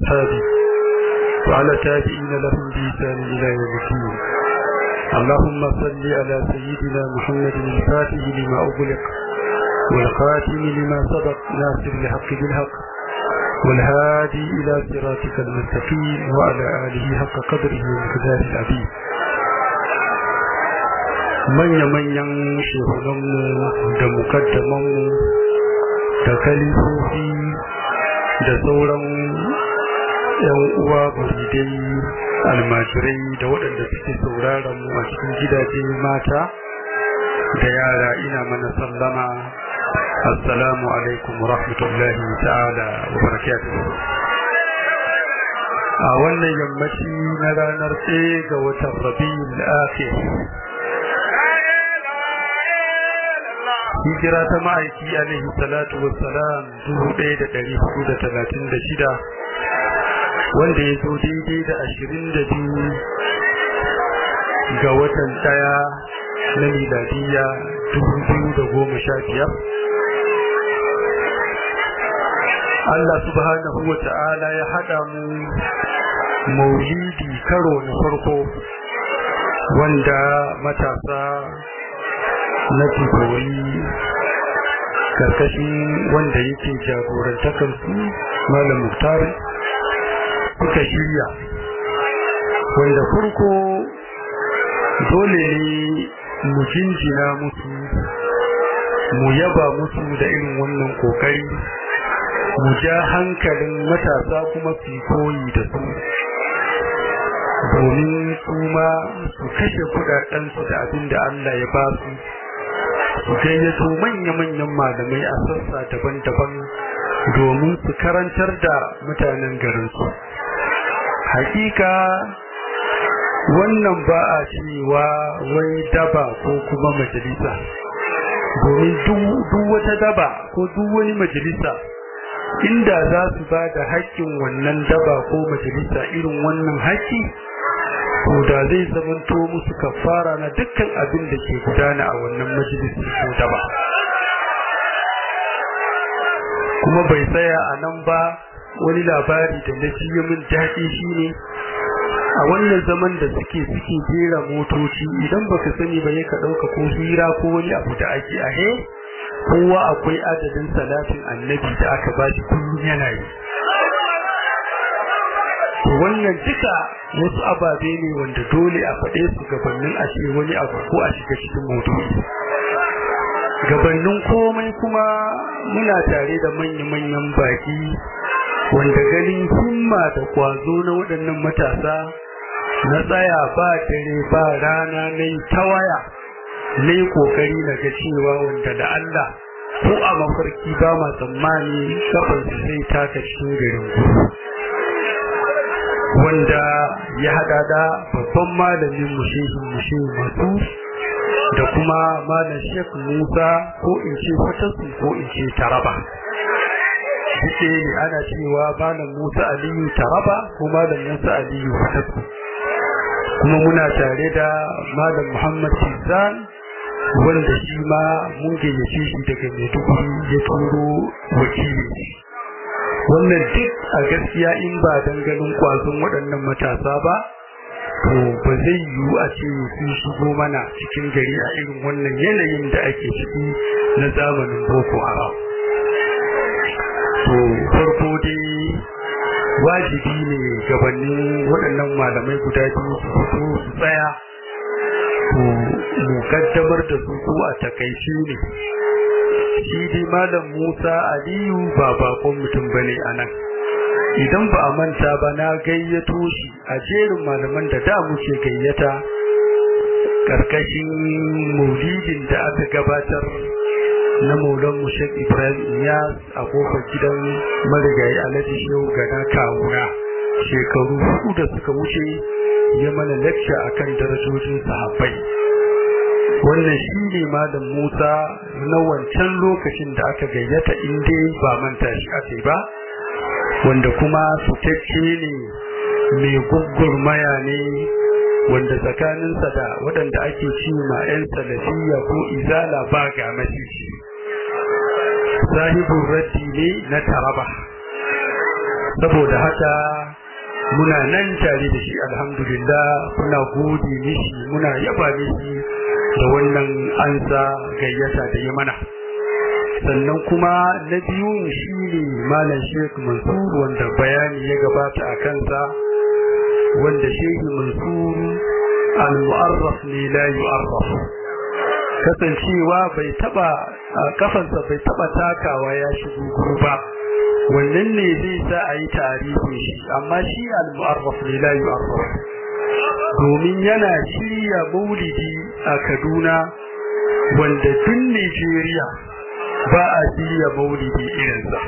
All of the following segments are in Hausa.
وأصحابه وعلى تابعين لهم بإحسان إلى يوم الدين اللهم صل على سيدنا محمد الفاتح لما أغلق والخاتم لما سبق ناصر الحق بالحق والهادي إلى صراطك المستقيم وعلى آله حق قدره ومقداره العظيم manya-manyan shehunanmu da mukaddamanmu da kalifofi da sauran yan uwa buridai almajirai da waɗanda suke sauraron mu a cikin gidaje mata da yara ina mana sallama assalamu alaikum wa rahmatullahi ta'ala wa barakatuh a wannan yammaci na ranar ɗaya ga watan rabiul akhir hijira ta ma'aiki alaihi salatu wassalam dubu ɗaya da ɗari hudu da talatin da shida wanda ya zo daidai da ashirin da biyu ga watan ɗaya na miladiyya dubu biyu da goma sha biyar Allah subhanahu wa ta'ala ya haɗa mu maulidi karo na farko wanda matasa na tukori karkashin wanda yake jagorantakar su malam muktar suka shirya wanda farko dole ne mu jinjina musu mu yaba musu da irin wannan kokari mu ja hankalin matasa kuma su koyi da su domin su ma su kashe kudadensu da abin da Allah ya ba su su gayyato manya-manyan malamai a sassa daban-daban domin su karantar da mutanen garinsu hakika wannan ba a cewa wai daba ko kuma majalisa domin duk wata daba ko duk wani majalisa inda za su ba da haƙƙin wannan daba ko majalisa irin wannan haƙƙi to da zai zamanto musu kafara na dukkan abin da ke gudana a wannan majalisi ko daba kuma bai tsaya a nan ba wani labari da na ji min daɗi shine a wannan zaman da suke suke jera motoci idan baka sani ba ya ka ɗauka ko hira ko wani abu da ake a he kowa akwai adadin salatin annabi da aka ba shi kullum yana yi to wannan duka wasu ababe ne wanda dole a faɗe su gabanin a ce wani abu ko a shiga cikin motoci gabanin komai kuma muna tare da manya-manyan baki wanda ganin himma da kwazo na waɗannan matasa na tsaya ba dare ba rana na yi ta waya na yi ƙoƙari na ga cewa wanda da Allah ko a mafarki ba ma tsammani kafin su sai taka cikin garin gudu wanda ya haɗa da babban malamin mushehin mushehin masu da kuma malam Sheikh Musa ko in ce Fatasu ko in ce Taraba duke ne ana cewa malam Musa Aliyu Taraba ko malam Musa Aliyu Fatasu kuma muna tare da malam Muhammad Tizan wanda shi ma mun gayyace shi daga Maiduguri ya turo wakili wannan duk a gaskiya in ba dan ganin kwazon waɗannan matasa ba to ba zai yiwu a ce sun shigo mana cikin gari a irin wannan yanayin da ake ciki na zamanin boko haram to farko dai wajibi ne gabanin waɗannan malamai guda biyu su fito su tsaya to mu kaddamar da su ko a takaice ne shi dai malam Musa Aliyu ba bakon mutum bane anan idan ba a manta ba na gayyato shi a jerin malaman da da muke gayyata karkashin maulidin da aka gabatar na maulan mushek ibrahim iyas a kofar gidan marigayi alhaji shehu gana kawuna shekaru hudu da suka wuce ya mana lecture akan darajojin sahabbai wannan shi ne malam musa na wancan lokacin da aka gayyata inda ba manta shi ake ba wanda kuma fitacce ne mai gugurmaya ne wanda tsakaninsa da waɗanda ake ci ma 'yan salafiya ko izala ba ga macici sahibin raddi ne na taraba saboda haka muna nan tare da shi alhamdulillah muna gode mishi muna yaba mishi da wannan ansa gayyata da ya mana sannan kuma na biyun shi ne malam sheik mansur wanda bayani ya gabata a kansa wanda sheik mansur al-mu'arraf ne la yu'arraf kasancewa bai taba kafansa bai taba takawa ya shigo guru ba wannan ne zai sa a yi tarihin shi amma shi al-mu'arraf ne la yu'arraf domin yana shirya maulidi a Kaduna wanda tun Nigeria ba a shirya maulidi irinsa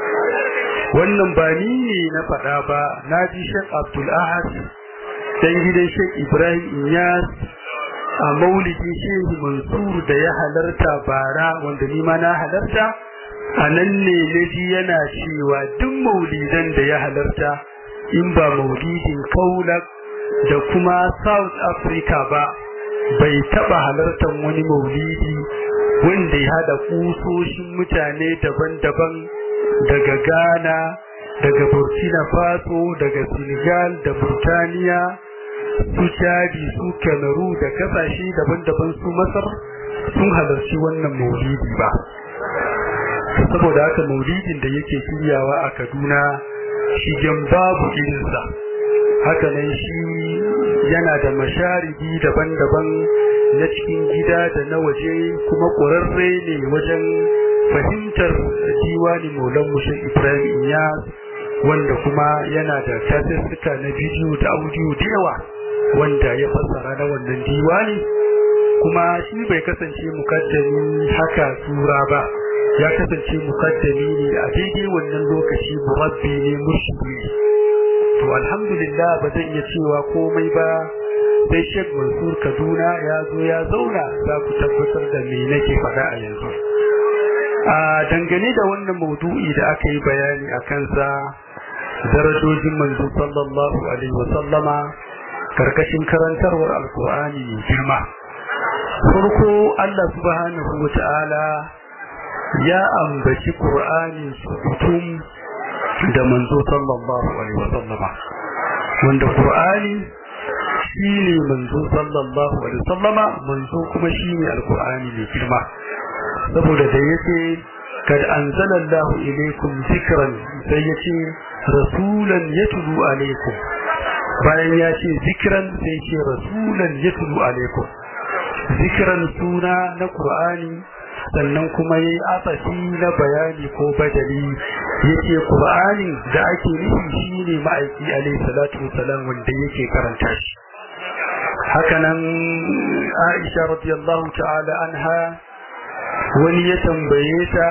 wannan ba ni ne na faɗa ba na ji Sheikh Abdul Ahad dan gidan Sheikh Ibrahim Inyas a maulidi Sheikh Mansur da ya halarta bara wanda ni ma na halarta a nan ne na ji yana cewa duk maulidan da ya halarta in ba maulidin kaulak da kuma South Africa ba bai taba halartar wani maulidi wanda ya hada kusoshin mutane daban-daban daga Ghana daga Burkina Faso daga Senegal da Burtaniya su Chadi su Cameroon da kasashe daban-daban su Masar sun halarci wannan maulidi ba saboda haka maulidin da yake shiryawa a Kaduna shigen babu irinsa hakanan shi yana da masharidi daban-daban na cikin gida da na waje kuma ƙwararre ne wajen fahimtar diwani maulan mushin ibrahim iyas wanda kuma yana da tasirsuka na bidiyo da audio da yawa wanda ya fassara na wannan diwani kuma shi bai kasance mukaddami haka tura ba ya kasance mukaddami ne a daidai wannan lokaci murabbi ne murshidi to alhamdulillah ba zan iya cewa komai ba sai Sheikh Mansur Kaduna ya zo ya zauna za ku tabbatar da me nake faɗa a yanzu a dangane da wannan maudu'i da aka yi bayani a kansa darajojin manzo sallallahu alaihi wa sallama karkashin karantarwar alkur'ani mai girma farko Allah subhanahu wa ta'ala ya ambaci qur'ani sukutum da manzo sallallahu alaihi wa sallama wanda qur'ani shine manzo sallallahu alaihi wa sallama manzo kuma shine alkur'ani mai girma saboda da yace kad anzalallahu ilaykum zikran sai yace rasulan yatlu alaikum bayan ya ce zikran sai ce rasulan yatlu alaikum zikran suna na qur'ani sannan kuma yayi asafi na bayani ko badali yace qur'ani da ake nufi shine ma'aiki alaihi salatu wasalam wanda yake karanta shi hakanan Aisha radiyallahu ta'ala anha wani ya tambaye ta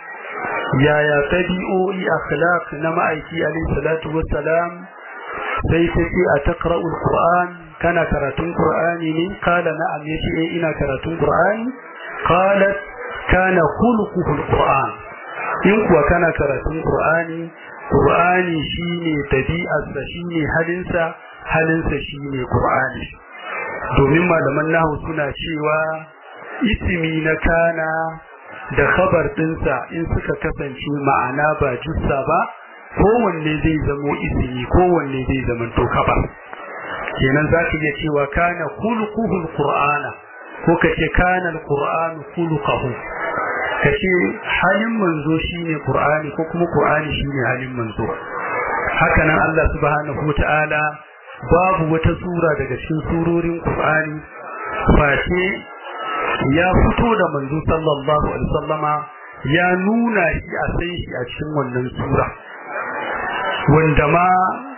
yaya tabi'o'i akhlaq na ma'aiki alayhi salatu wassalam sai ta ce a taqra'ul qur'an kana karatun qur'ani ne kala na'am yace eh ina karatun qur'ani qalat kana khuluquhu alquran in kuwa kana karatun qur'ani qur'ani shine tabi'arsa shine halinsa halinsa shine qur'ani domin malaman nahwu suna cewa ismi na kana da khabar dinsa in suka kasance ma'ana ba jussa ba kowanne zai zamo ismi kowanne zai zama to khabar kenan za ka iya cewa kana khuluquhu alqur'ana ko kace kana alqur'anu khuluquhu kace halin manzo shine qur'ani ko kuma qur'ani shine halin manzo haka nan Allah subhanahu wataala babu wata sura daga cikin surorin qur'ani face ya fito da manzo sallallahu alaihi wasallama ya nuna shi a sai shi a cikin wannan sura wanda ma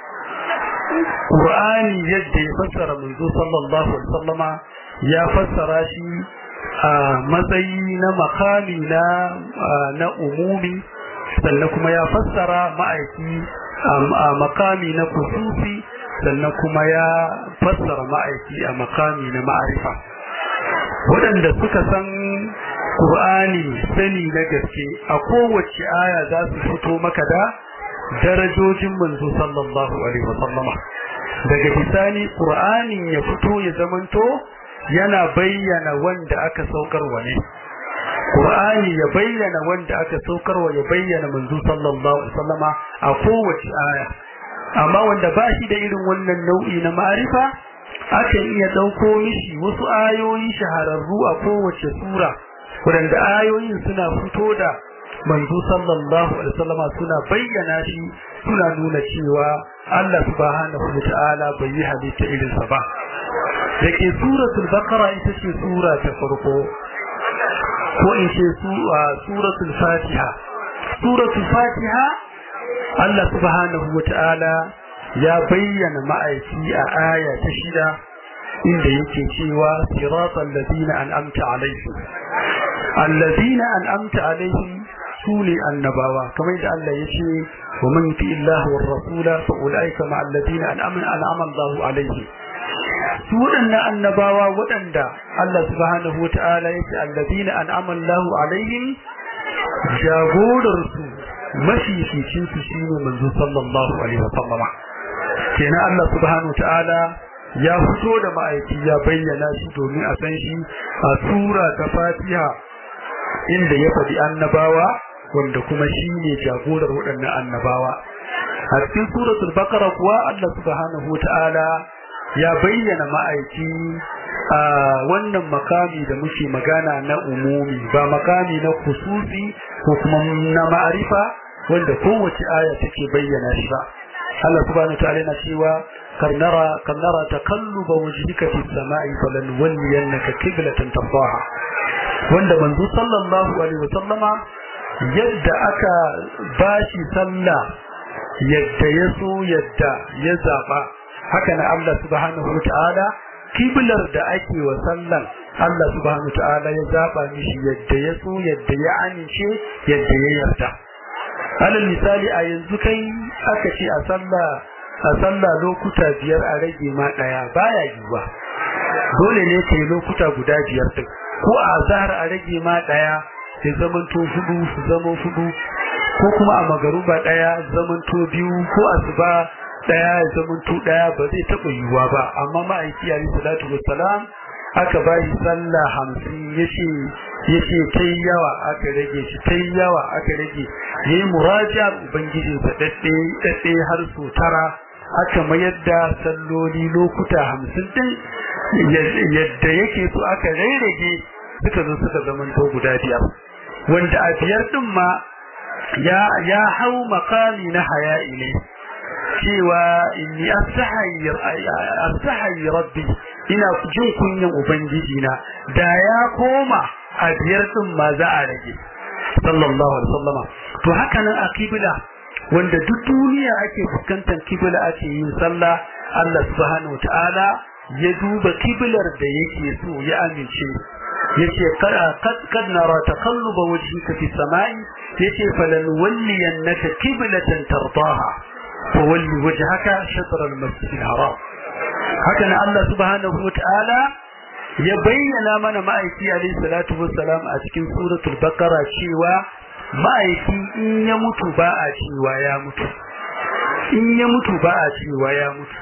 Qur'ani yadda ya fassara manzo sallallahu alaihi wasallama ya fassara shi a matsayi na makami na na umumi sannan kuma ya fassara ma'aiki a makami na kusufi sannan kuma ya fassara ma'aiki a makami na ma'arifa waɗanda suka san Qur'ani sani na gaske a kowace aya za su fito maka da darajojin manzo sallallahu alaihi wasallama daga bisani Qur'anin ya fito ya zamanto yana bayyana wanda aka saukar wa ne Qur'ani ya bayyana wanda aka saukarwa ya bayyana manzo sallallahu alaihi wasallama a kowace aya amma wanda ba shi da irin wannan nau'i na ma'arifa akan iya dauko mishi wasu ayoyi shahararru a kowace sura wadanda ayoyin suna fito da manzo sallallahu alaihi wasallama suna bayyana shi suna nuna cewa Allah subhanahu wataala bai yi halitta irin sa ba dake suratul baqara ita ce sura ta farko ko in ce suratul fatiha suratul fatiha Allah subhanahu wataala ya bayyana ma'aiki a aya ta shida inda yake cewa siratal ladina an'amta alaihim alladina an'amta alaihim sune annabawa kamar da Allah yace wa man yuti Allah war rasula fa ulaika ma alladina an'ama an'ama Allah alaihim su waɗannan annabawa waɗanda Allah subhanahu wata'ala yace alladina an'ama Allah alaihim jagorar su mafificin su shine manzo sallallahu alaihi wa sallama kenan Allah subhanahu wata'ala ya fito da ma'aiki ya bayyana shi domin a san shi a sura ta Fatiha inda ya faɗi annabawa wanda kuma shi ne jagorar waɗannan annabawa a cikin suratul baqara kuwa Allah subhanahu wata'ala ya bayyana ma'aiki a wannan makami da muke magana na umumi ba makami na kususi ko kuma na ma'arifa wanda kowace aya take bayyana shi ba Allah subhanahu wata'ala yana cewa karnara karnara takalluba wajhika fi samai falan walliyannaka qiblatan tardaha wanda manzo sallallahu alaihi wasallama yadda aka bashi sallah yadda ya so yadda ya zaba haka na Allah subhanahu wataala kiblar da ake wa sallan Allah subhanahu wataala ya zaba mishi yadda ya so yadda ya amince yadda ya yarda alal misali a yanzu kai aka ce a sallah a sallah lokuta biyar a rage ma daya baya yiwa dole ne kai lokuta guda biyar din ko a zahar a rage ma daya ya zamanto hudu su zama hudu ko kuma a magaruba daya zamanto biyu ko asuba daya ya zamanto daya ba zai taba yiwuwa ba amma ma'aiki alayhi salatu wassalam aka ba shi sallah hamsin yace yace tai yawa aka rage shi tai yawa aka rage yayi murajaar ubangiji sa dadde dadde har su tara aka mayar da salloli lokuta hamsin din yadda yake so aka rarrage suka zo suka zamanto guda biyar wanda a biyar din ma ya ya hau makami na haya'i ne cewa inni astahayi astahayi rabbi ina jin kunyan ubangiji na da ya koma a biyar din ma za a rage sallallahu alaihi wasallama to haka nan a kibla wanda duk duniya ake fuskantar kibla ake yin sallah Allah subhanahu wataala ya duba kiblar da yake so ya amince yace kad kad nara taqalluba wajhika fi samai yace falan walliyannaka qiblatan tardaha fa walli wajhaka shatr al-masjid al-haram haka nan Allah subhanahu wataala ya bayyana mana ma'aiki alayhi salatu wassalam a cikin suratul baqara cewa ma'aiki in ya mutu ba a cewa ya mutu in ya mutu ba a cewa ya mutu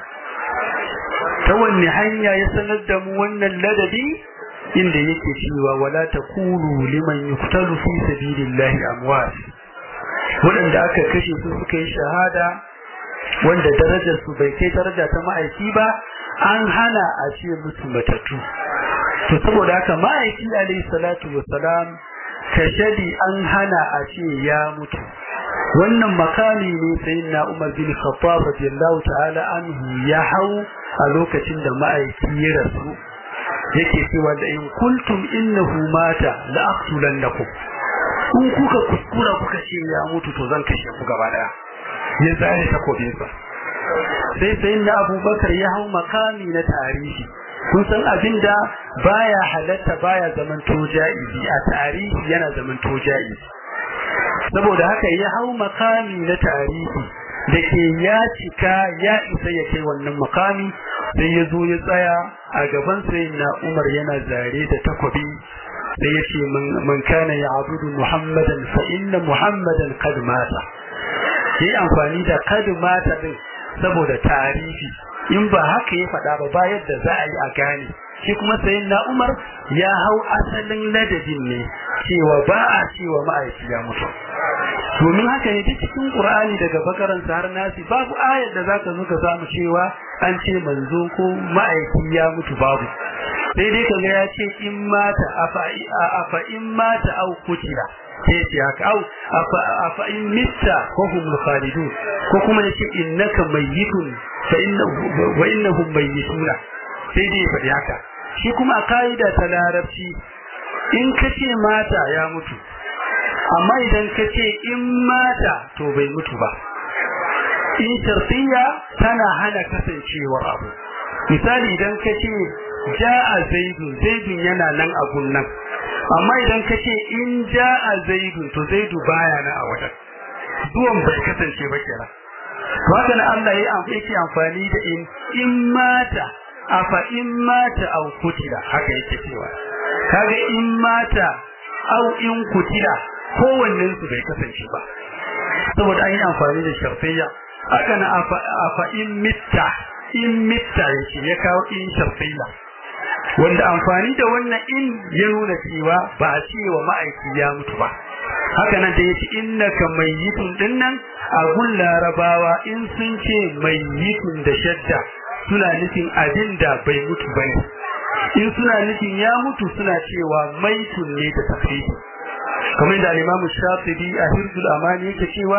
ta wanne hanya ya sanar da mu wannan ladabi inda yake cewa wala taqulu liman yuqtalu fi sabilillahi amwat wanda aka kashe su suka yi shahada wanda darajar su bai kai daraja ta ma'aiki ba an hana a ce musu matatu to saboda haka ma'aiki alayhi salatu wassalam kashadi an hana a ce ya mutu wannan makami ne sayyidina Umar bin Khattab radiyallahu ta'ala anhu ya hau a lokacin da ma'aiki ya rasu yake cewa da in kuntum innahu mata la aqtulannakum in kuka kuskura kuka ce ya mutu to zan kashe ku gaba daya ya zare takobin sa sai sayyidina Abubakar ya hau makami na tarihi kun san abinda baya halatta baya zaman toja'izi a tarihi yana zaman toja'izi saboda haka ya hau makami na tarihi da ke ya cika ya isa ya kai wannan makami sai ya zo ya tsaya a gaban sai na umar yana zare da takobi sai ya ce man kana ya abudu muhammadan fa inna muhammadan kad mata yi amfani da kad mata din saboda tarihi in ba haka ya faɗa ba ba yadda za a yi a gane shi kuma sayin na umar ya hau asalin ladabin ne cewa ba a cewa ma'aiki ya mutu domin haka ne duk cikin qur'ani daga bakaran har nasi babu ayar da zaka zo ka samu cewa an ce manzo ko ma'aiki ya mutu babu sai dai kaga ya ce in mata afa in mata au kutila sai ce haka au afa in mitta ko hum khalidun ko kuma yace innaka mayyitun fa innahu wa innahum mayyituna sai dai faɗi haka shi kuma a kaida ta larabci in kace mata ya mutu amma idan kace in mata to bai mutu ba in shartiya tana hana kasancewar abu misali idan kace ja'a zaidun zaidun yana nan a gunnan amma idan ka ce in ja'a zaidun to zaidu baya na a wajen zuwan bai kasance ba kenan to haka nan Allah ya yake amfani da in in mata afa in mata au kutila haka yake cewa kaga in mata au in kutila kowannen su bai kasance ba saboda an yi amfani da sharfiyya haka nan afa afa in mitta in mitta yake ya kawo in sharfiyya wanda amfani da wannan in ya nuna cewa ba a ce wa ma'aiki ya mutu ba haka nan da ya ce innaka mayyitun dinnan a gun larabawa in sun ce mayyitun da shadda suna nufin abin da bai mutu ba ne in suna nufin ya mutu suna cewa maitun ne da tafsiri kamar da al-Imam Shafi'i a Hirzul Amani yake cewa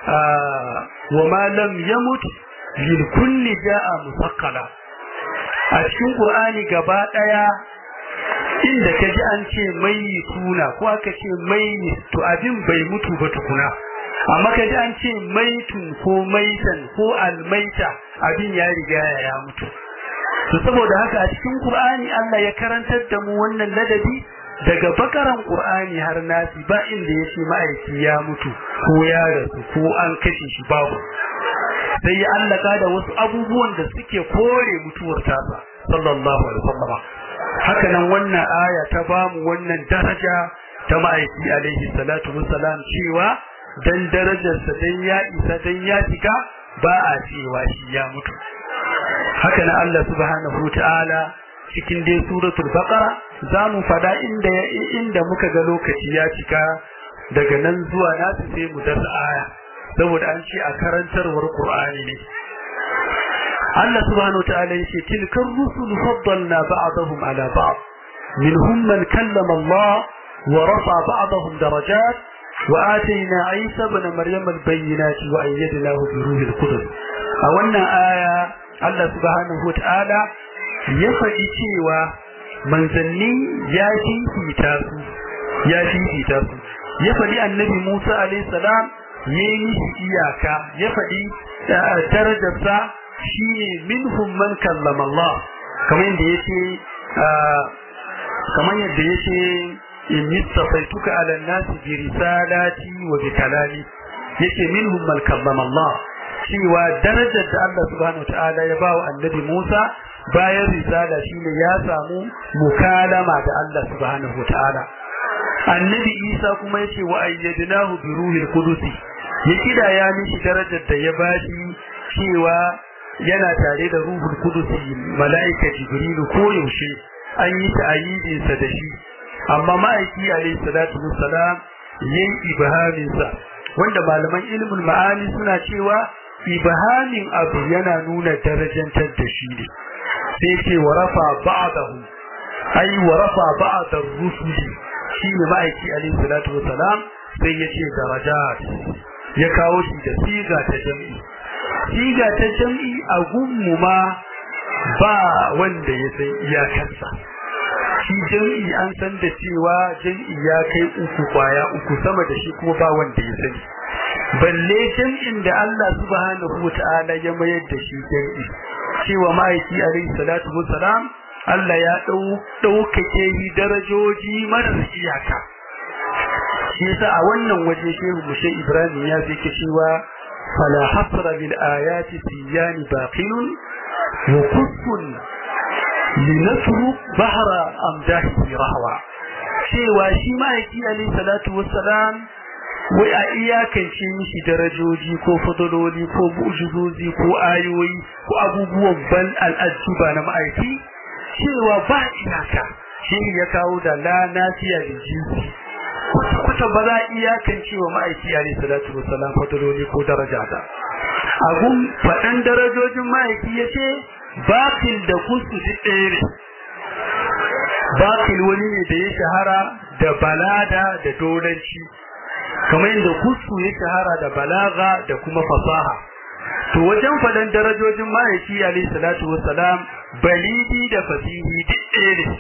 wa ma lam yamut lil kulli ja'a musaqqala a cikin Qur'ani gaba daya inda kaji an ce mai tuna ko aka ce mai to abin bai mutu ba tukuna amma kaji an ce maitun ko maitan ko almaita abin ya riga ya mutu to saboda haka a cikin Qur'ani Allah ya karantar da mu wannan ladabi daga bakaran Qur'ani har nasi ba inda yace ma'aiki ya mutu ko ya rasu ko an kashe shi babu sai ya allaka da wasu abubuwan da suke kore mutuwar tasa sallallahu alaihi wasallam haka nan wannan aya ta bamu wannan daraja ta ma'aiki alaihi salatu wassalam cewa dan darajarsa dan ya isa dan ya shiga ba a cewa shi ya mutu haka nan Allah subhanahu ta'ala cikin dai suratul baqara zamu fada inda inda muka ga lokaci ya cika daga nan zuwa nasu sai mu dasa aya saboda an ce a karantarwar Qur'ani ne Allah subhanahu ta'ala yace tilkar rusul faddalna ba'dahum ala ba'd minhum man kallama Allah wa rafa ba'dahum darajat wa atayna Isa ibn Maryam al-bayyinati wa ayyadnahu bi ruhil qudus a wannan aya Allah subhanahu ta'ala ya faɗi cewa manzanni ya fifita su ya fifita su ya faɗi annabi Musa alayhi salam ya yi mishi iyaka ya faɗi darajarsa shi ne minhum man kallama Allah kamar yadda ya ce kamar yadda ya ce in mistafaituka ala nasi bi risalati wa bi kalami yake minhum man kallama Allah cewa darajar da Allah subhanahu ta'ala ya bawa annabi Musa bayan risala shine ya samu mukalama da Allah subhanahu ta'ala annabi Isa kuma yace wa ayyadnahu bi ruhil qudusi ya kida ya mishi darajar da ya bashi cewa yana tare da ruhul qudusi malaika jibrilu ko yaushe an yi ta'ayidin sa da shi amma ma'aiki alayhi salatu wassalam yayin ibhamin sa wanda malaman ilmul ma'ani suna cewa ibhamin abu yana nuna darajantar da shi ne sai ce wa rafa ba'dahu ai wa rafa ba'd ar-rusuli shine ma'aiki alayhi salatu wassalam sai ya ce darajat ya kawo shi da siga ta jam'i siga ta jam'i a gunmu ma ba wanda ya san iyakarsa shi jam'i an san da cewa jam'i ya kai uku kwaya uku sama da shi kuma ba wanda ya sani balle jam'in da Allah subhanahu wata'ala ya mayar da shi jam'i cewa ma'aiki alaihi salatu wassalam Allah ya dau daukake shi darajoji marar iyaka shi yasa a wannan waje shehu mushe Ibrahim ya fi cewa fala hasra bil ayati tiyani baqilun wa kuffun linasru bahra amdahi rahwa cewa shi ma'aiki alaihi salatu wassalam wai a iyakance mishi darajoji ko fadaloli ko mu'jizozi ko ayoyi ko abubuwan ban al'ajuba na ma'aiki cewa ba iyaka shi ya kawo da la nafiya da jinsi haka ba za a iyakance wa ma'aiki alaihi salatu wassalam fadaloli ko daraja da abun faɗan darajojin ma'aiki ya ce bakil da kusu duk ɗaya ne bakil wani ne da ya shahara da balada da dolanci kamar yadda kusu ya shahara da balaga da kuma fasaha to wajen faɗan darajojin ma'aiki alaihi salatu wassalam balidi da fasihi duk ɗaya ne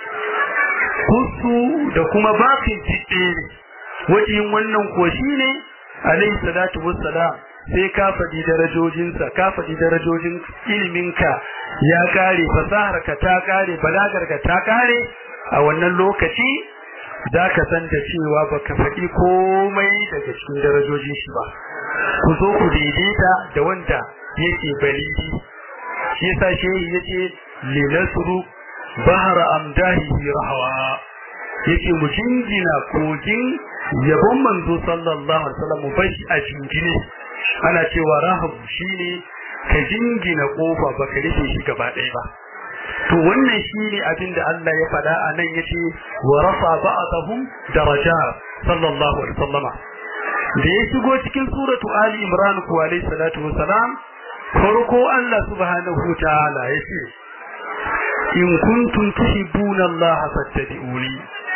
kusu da kuma bakin duk ɗaya ne wajen wannan ko shine alaihi salatu wassalam sai ka faɗi darajojinsa ka faɗi darajojin iliminka ya kare fasaharka ta kare balagarka ta kare a wannan lokaci za ka san da cewa baka faɗi komai daga cikin darajojin shi ba ku zo ku daidaita da wanda yake balidi shi yasa shehi yace linasru bahra amdahi rahwa yace mu jingina kogin yabon manzo sallallahu alaihi wasallam mu bashi a jingine ana cewa rahabu shine ka jingina kofa baka rufe shi gaba ɗaya ba to wannan shine abin da Allah ya faɗa a nan yace wa rafa ba'dahum darajat sallallahu alaihi wasallama da ya shigo cikin suratu ali imran ku alaihi salatu wassalam farko Allah subhanahu wa ta'ala yace in kuntum tuhibbuna Allah fattabi'uni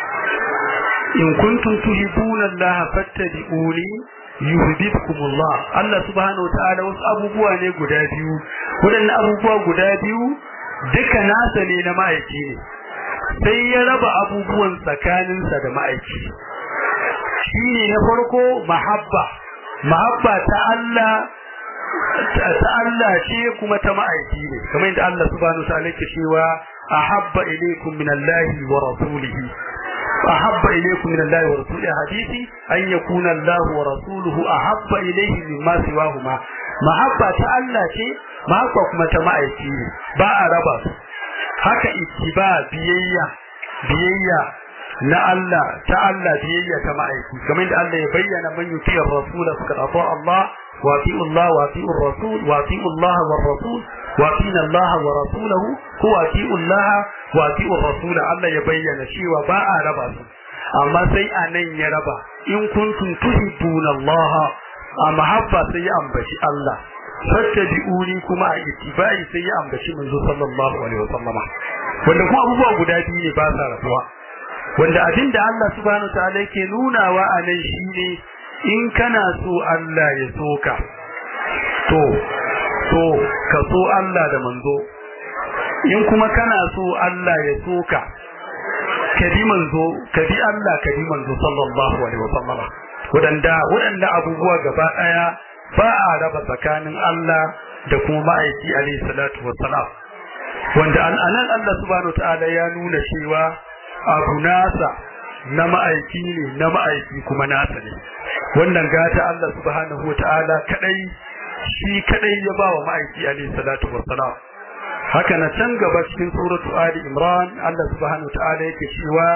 in kuntum tuhibbuna Allah fattabi'uni yuhibbukumullah Allah subhanahu wataala wasu abubuwa ne guda biyu wadannan abubuwa guda biyu duka nasa ne na ma'aiki ne sai ya raba abubuwan tsakaninsa da ma'aiki shine na farko mahabba mahabba ta Allah ta Allah ce kuma ta ma'aiki ne kamar yadda Allah subhanahu wataala yake cewa ahabba ilaykum minallahi wa rasulihi أحب إليكم من الله ورسوله حديثي أن يكون الله ورسوله أحب إليه مما سواهما محبة الله شيء محبة كما تمائتي باء ربا haka ittiba biyayya biyayya na Allah ta Allah biyayya ta ma'aiki kamar da Allah ya bayyana man yutiyar rasul faqad ata Allah wa fi Allah wa fi rasul wa fi Allah wa rasul wa fi Allah wa rasulahu huwa fi Allah wa fi rasul Allah ya bayyana cewa ba a raba su amma sai anan ya raba in kuntum tuhibbuna Allah a mahabba sai ya ambaci Allah fattabi'uni kuma a ittibai sai ya ambaci manzo sallallahu alaihi wasallam wanda kuma abubuwa guda biyu ne ba sa rabuwa wanda abinda Allah subhanahu wa ta'ala yake nunawa a nan shine in kana so Allah ya soka to to ka so Allah da manzo in kuma kana so Allah ya soka ka bi manzo ka bi Allah ka bi manzo sallallahu alaihi wasallam wadanda wadanda abubuwa gaba daya ba a raba tsakanin Allah da kuma ma'aiki alaihi salatu wassalam wanda anan Allah subhanahu ta'ala ya nuna cewa abu nasa na ma'aiki ne na ma'aiki kuma nasa ne wannan gata Allah subhanahu ta'ala kadai shi kadai ya ba wa ma'aiki alaihi salatu wassalam haka na can gaba cikin suratu ali imran Allah subhanahu ta'ala yake cewa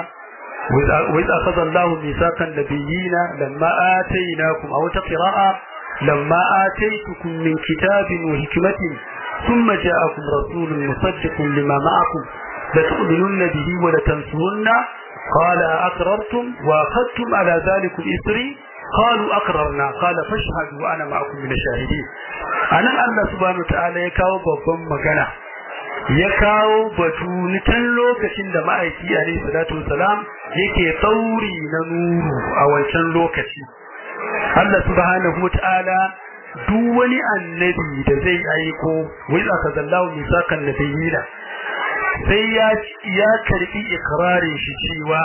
وإذ أخذ الله ميثاق النبيين لما آتيناكم أو تقراء لما آتيتكم من كتاب وحكمة ثم جاءكم رسول مصدق لما معكم لتؤمنن به ولتنصرن قال أقررتم وأخذتم على ذلك إسري قالوا أقررنا قال فاشهدوا وأنا معكم من الشاهدين أنا الله سبحانه وتعالى يكاو بابا مغانا ya kawo batu ni tun lokacin da ma'aiki alaihi salatu wasalam yake tsauri na nuru a wancan lokaci Allah subhanahu wataala duk wani annabi da zai aiko wai aka zallahu misakan nabiyina sai ya ya karbi ikrarin shi cewa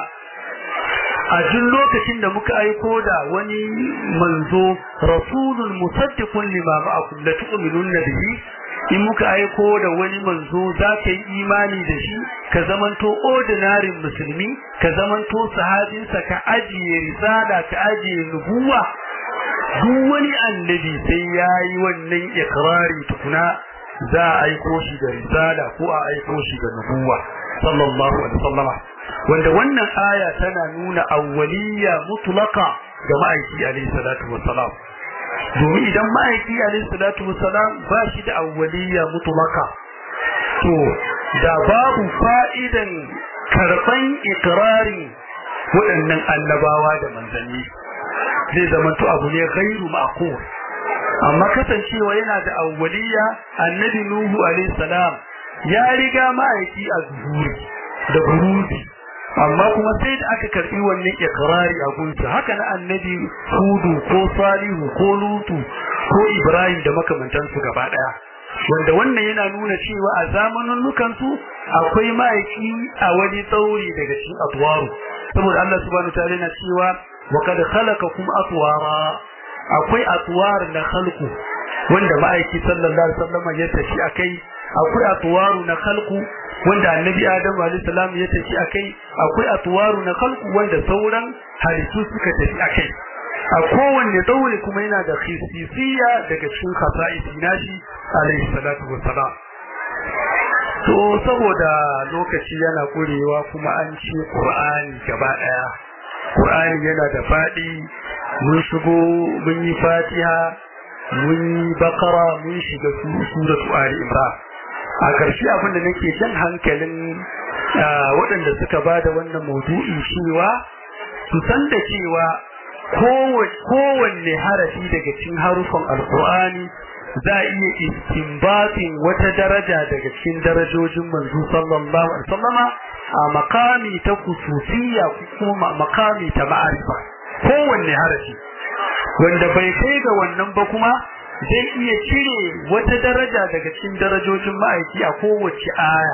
a duk lokacin da muka aiko da wani manzo rasulun musaddiqun lima ma'akum la tu'minunna bihi in muka aiko da wani manzo za ka yi imani da shi ka zamanto ordinary musulmi ka zamanto sahabinsa ka ajiye risala ka ajiye nubuwa duk wani annabi sai ya yi wannan ikrari tukuna za a aiko shi da risala ko a aiko shi da nubuwa sallallahu alaihi wasallama wanda wannan aya tana nuna awwaliyya mutlaka ga ma'aiki alaihi salatu wassalam domin idan ma'aiki alaihi salatu wassalam ba shi da awwaliyya mutlaka to da babu fa'idan karban ikrari waɗannan annabawa da manzanni zai zama to abu ne ghairu ma'qul amma kasancewa yana da awwaliya annabi nuhu alayhi salam ya riga ma'aiki a zuhuri da buruzi amma kuma sai da aka karbi wannan ikrari a gunsa haka na annabi hudu ko salihu ko lutu ko ibrahim da makamantansu gaba daya wanda wannan yana nuna cewa a zamanin nukansu akwai ma'aiki a wani tsauri daga cikin atwaru saboda Allah subhanahu ta'ala yana cewa wa kad khalaqakum atwara akwai atwar na khalqu wanda ma'aiki sallallahu alaihi wasallam ya tafi akai akwai atwaru na khalqu wanda annabi adam alaihi salam ya tafi akai akwai atwaru na khalqu wanda sauran halittu suka tafi akai a kowanne tsauri kuma yana da khisisiya daga cikin khasa'isi nashi alaihi salatu wassalam to saboda lokaci yana kurewa kuma an ce qur'ani gaba daya qur'ani yana da fadi mun shigo mun yi fatiha mun yi bakara mun shiga suratu ali imran a ƙarshe abin da nake jan hankalin waɗanda suka ba da wannan maudu'i cewa su san da cewa kowanne harafi daga cikin harufan alkur'ani za a iya istinbatin wata daraja daga cikin darajojin manzo sallallahu alaihi wasallama a makami ta kusufiya kuma makami ta ma'arifa kowanne harafi wanda bai kai ga wannan ba kuma zai iya cire wata daraja daga cikin darajojin ma'aiki a kowace aya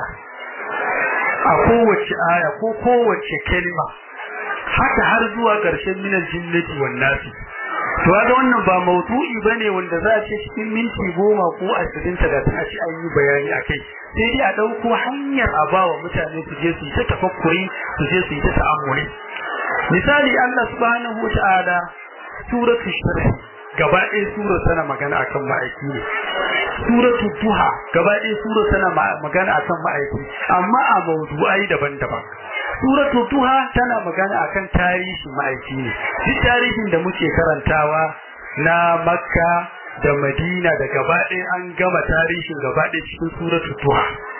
a kowace aya ko kowace kalma haka har zuwa ƙarshen minal jinnati wan nasi to ga wannan ba maudu'i bane wanda za a ce cikin minti goma ko ashirin talatin a ci an yi bayani akai sai dai a ɗauko hanyar a bawa mutane su je su yi ta tafakkuri su je su yi ta ta'amuli misali Allah subhanahu wa ta'ala suratul sharh gaba ɗaya sura tana magana akan ma'aiki ne suratul duha gaba ɗaya sura tana magana akan ma'aiki amma a mawdu'ai daban-daban suratul duha tana magana akan tarihin ma'aiki ne duk tarihin da muke karantawa na makka da madina da gaba ɗaya an gama tarihin gaba ɗaya cikin suratul duha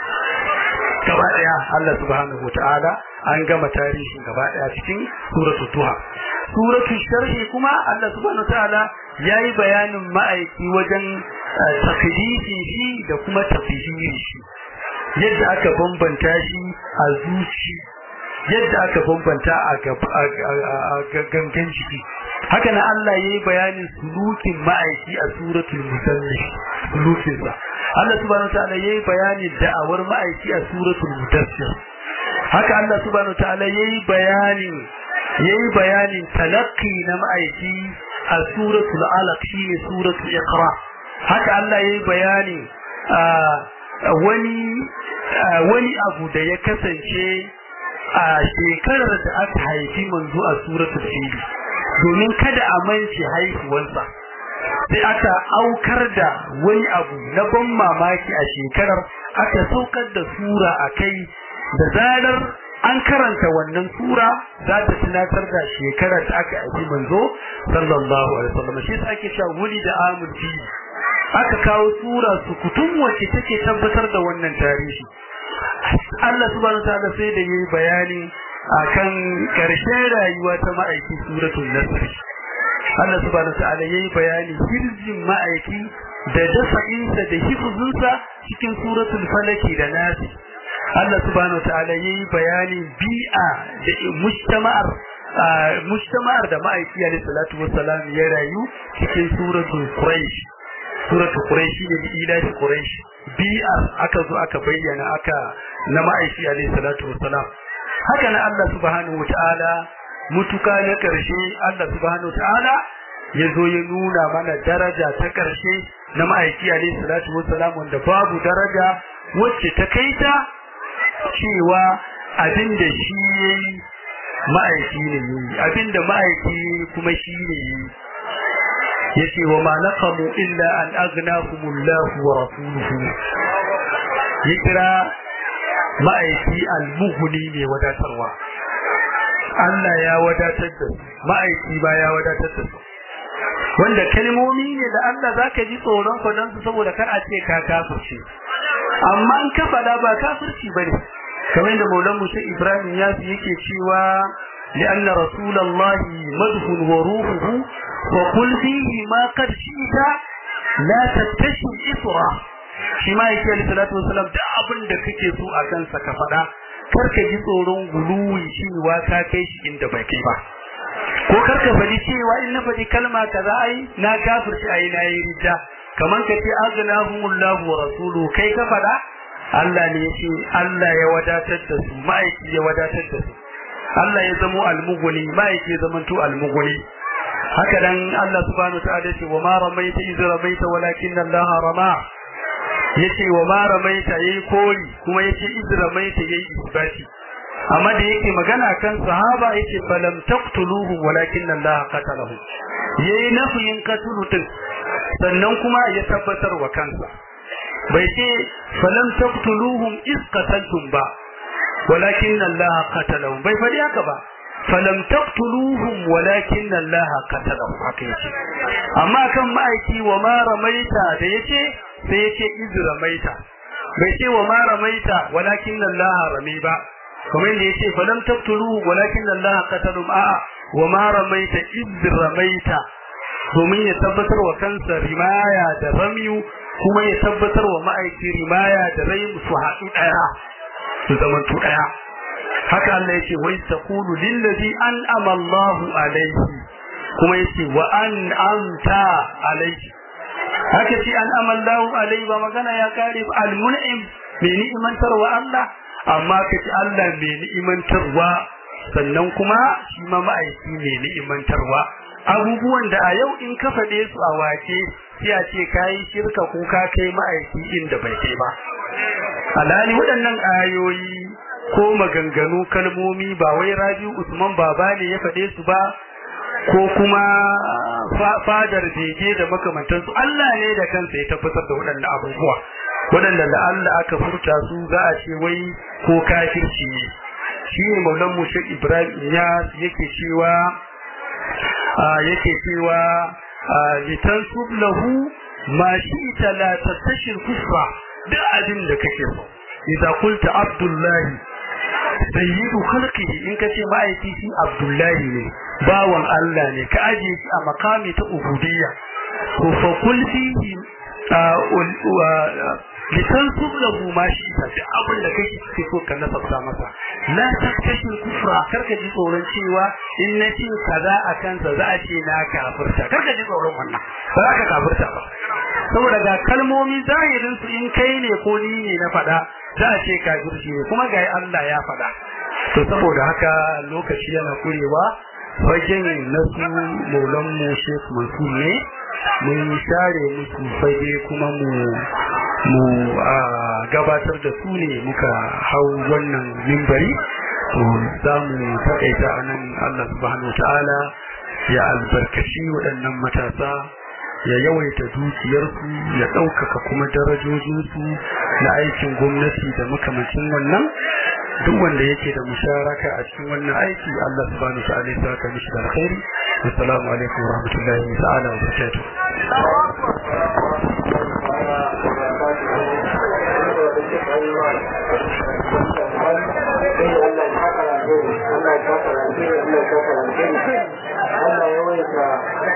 gaba ɗaya Allah subhanahu wataala an gama tarihin gaba ɗaya cikin suratul duha suratul sharhi kuma Allah subhanahu wataala yayi bayanin ma'aiki wajen takdisin shi da kuma tafsirin shi yadda aka bambanta shi a zuci yadda aka bambanta a gangan jiki haka na Allah yayi bayanin sulukin ma'aiki a suratul muzammil sulukin sa Allah subhanahu wataala yayi bayanin da'awar ma'aiki a suratul mudassir haka Allah subhanahu wataala yayi bayanin yayi bayanin talaqqi na ma'aiki a suratul alaq shine suratul iqra haka Allah yayi bayani wani wani abu da ya kasance a shekarar da aka haifi manzo a suratul fil domin kada a mance haihuwarsa sai aka aukar da wani abu na ban mamaki a shekarar aka saukar da sura a kai da zarar an karanta wannan sura za ta tunatar da shekarar da aka haifi manzo sallallahu alaihi wasallam shi yasa ake cewa wuli da amul fil aka kawo sura su kutum wacce take tabbatar da wannan tarihi Allah subhanahu wataala sai da yayi bayani akan karshen rayuwa ta ma'aiki suratul nasr Allah subhanahu wataala yayi bayani hirzin ma'aiki da dafa'insa da hifzinsa cikin suratul falaki da nasi Allah subhanahu wataala yayi bayani bi'a da mujtama'ar mujtama'ar da ma'aiki alayhi salatu wassalam ya rayu cikin suratul quraish suratul quraish ne bi ilahi quraish bi'ar aka zo aka bayyana aka na ma'aiki alayhi salatu wassalam haka na Allah subhanahu wataala mutuka na karshe Allah subhanahu wataala ya zo ya nuna mana daraja ta karshe na ma'aiki alayhi salatu wassalam wanda babu daraja wacce ta kaita cewa abin da shi yayi ma'aiki ne yayi abin da ma'aiki kuma shi ne yayi yace wa ma naqamu illa an aghnahumullahu wa rasuluhu ya kira ma'aiki al-mughni ne wadatarwa Allah ya wadatar da su ma'aiki ba ya wadatar da su wanda kalmomi ne da Allah zaka ji tsoron fadan su saboda kar a ce ka kafirce amma an ka fada ba kafirci bane kamar da Maulan Musa Ibrahim ya yake cewa لأن رسول الله مدح وروحه وقل فيه ما قد شئت لا تكتشف إسرا shi ma yake alaihi salatu wasalam da abin da kake so a kansa ka faɗa kar ka ji tsoron guluwi cewa ka kai shi inda bai kai ba ko kar ka faɗi cewa in na faɗi kalma kaza ai na kafirci ai na yi rida kaman ka ce aghnahumullahu wa rasuluhu kai ka faɗa Allah ne ya ce Allah ya wadatar da su ma'aiki ya wadatar da su Allah ya zamo almuguni ma'aiki ya zamanto almuguni haka dan Allah subhanahu wa ta'ala ce wa ma ramaita iz ramaita walakin Allah rama yace wa ma ramaita yayi kori kuma yace iz ramaita yayi isbati amma da yake magana kan sahaba yace falam taqtuluhu walakin Allah qatalahu yayi nafiyin qatlu din sannan kuma ya tabbatar wa kansa bai ce falam taqtuluhum iz qataltum ba walakin Allah qatalahum bai fadi haka ba falam taqtuluhum walakin Allah qatalahum haka yace amma kan ma'aiki wa ma ramaita da yace sai yace iz ramaita bai ce wa ma ramaita walakin Allah rami ba kamar yadda yace falam taqtuluhu walakin Allah qatalahum a wa ma ramaita iz ramaita domin ya tabbatar wa kansa rimaya da ramiyu kuma ya tabbatar wa ma'aiki rimaya da rai su haɗu ɗaya su zama tu ɗaya haka Allah yace wai taqulu lillazi an'ama Allahu alayhi kuma yace wa an'amta alayhi haka ce an'ama Allahu alayhi ba magana ya kare al-mun'im mai ni'imantarwa Allah amma kace Allah mai ni'imantarwa sannan kuma shi ma ma'aiki mai ni'imantarwa abubuwan da a yau in ka faɗe su a wake sai a ce kayi shirka ko ka kai ma'aiki inda bai kai ba alhali waɗannan ayoyi ko maganganu kalmomi ba wai Rabi'u Usman baba ne ya faɗe su ba ko kuma fadar bege da makamantansu Allah ne da kansa ya tabbatar da waɗannan abubuwa waɗanda da Allah aka furta su za a ce wai ko kafirci ne shi ne maulan mu Ibrahim ya yake cewa yake cewa litansub lahu ma shi'ta la tastashir kufra duk abin da kake so idza qulta abdullahi sayyidu khalqihi in kace ma'aiki shi abdullahi ne bawan Allah ne ka aje shi a makami ta ubudiyya ko fa kul fihi litansub lahu ma shi'ta duk abin da kake so ka nasabta masa la taktashi kufra karka ji tsoron cewa in na ce kaza a kansa za a ce na kafirta karka ji tsoron wannan ba za ka kafirta ba saboda ga kalmomi zahirin su in kai ne ko ni ne na faɗa za a ce kafirci ne kuma ga Allah ya faɗa to saboda haka lokaci yana kurewa fagen na su maulan mu Sheikh Mansur ne mun share musu fage kuma mu mu gabatar da su ne muka hau wannan mimbari to za mu taƙaita a nan Allah subhanahu ta'ala ya albarkaci waɗannan matasa ya yawaita dukiyarsu ya ɗaukaka kuma darajojinsu na aikin gwamnati da makamacin wannan duk wanda yake da musharaka a cikin wannan aiki Allah subhanahu ta'ala ya saka mishi da alkhairi assalamu alaikum wa rahmatullahi ta'ala wa barakatuh Allah ya waita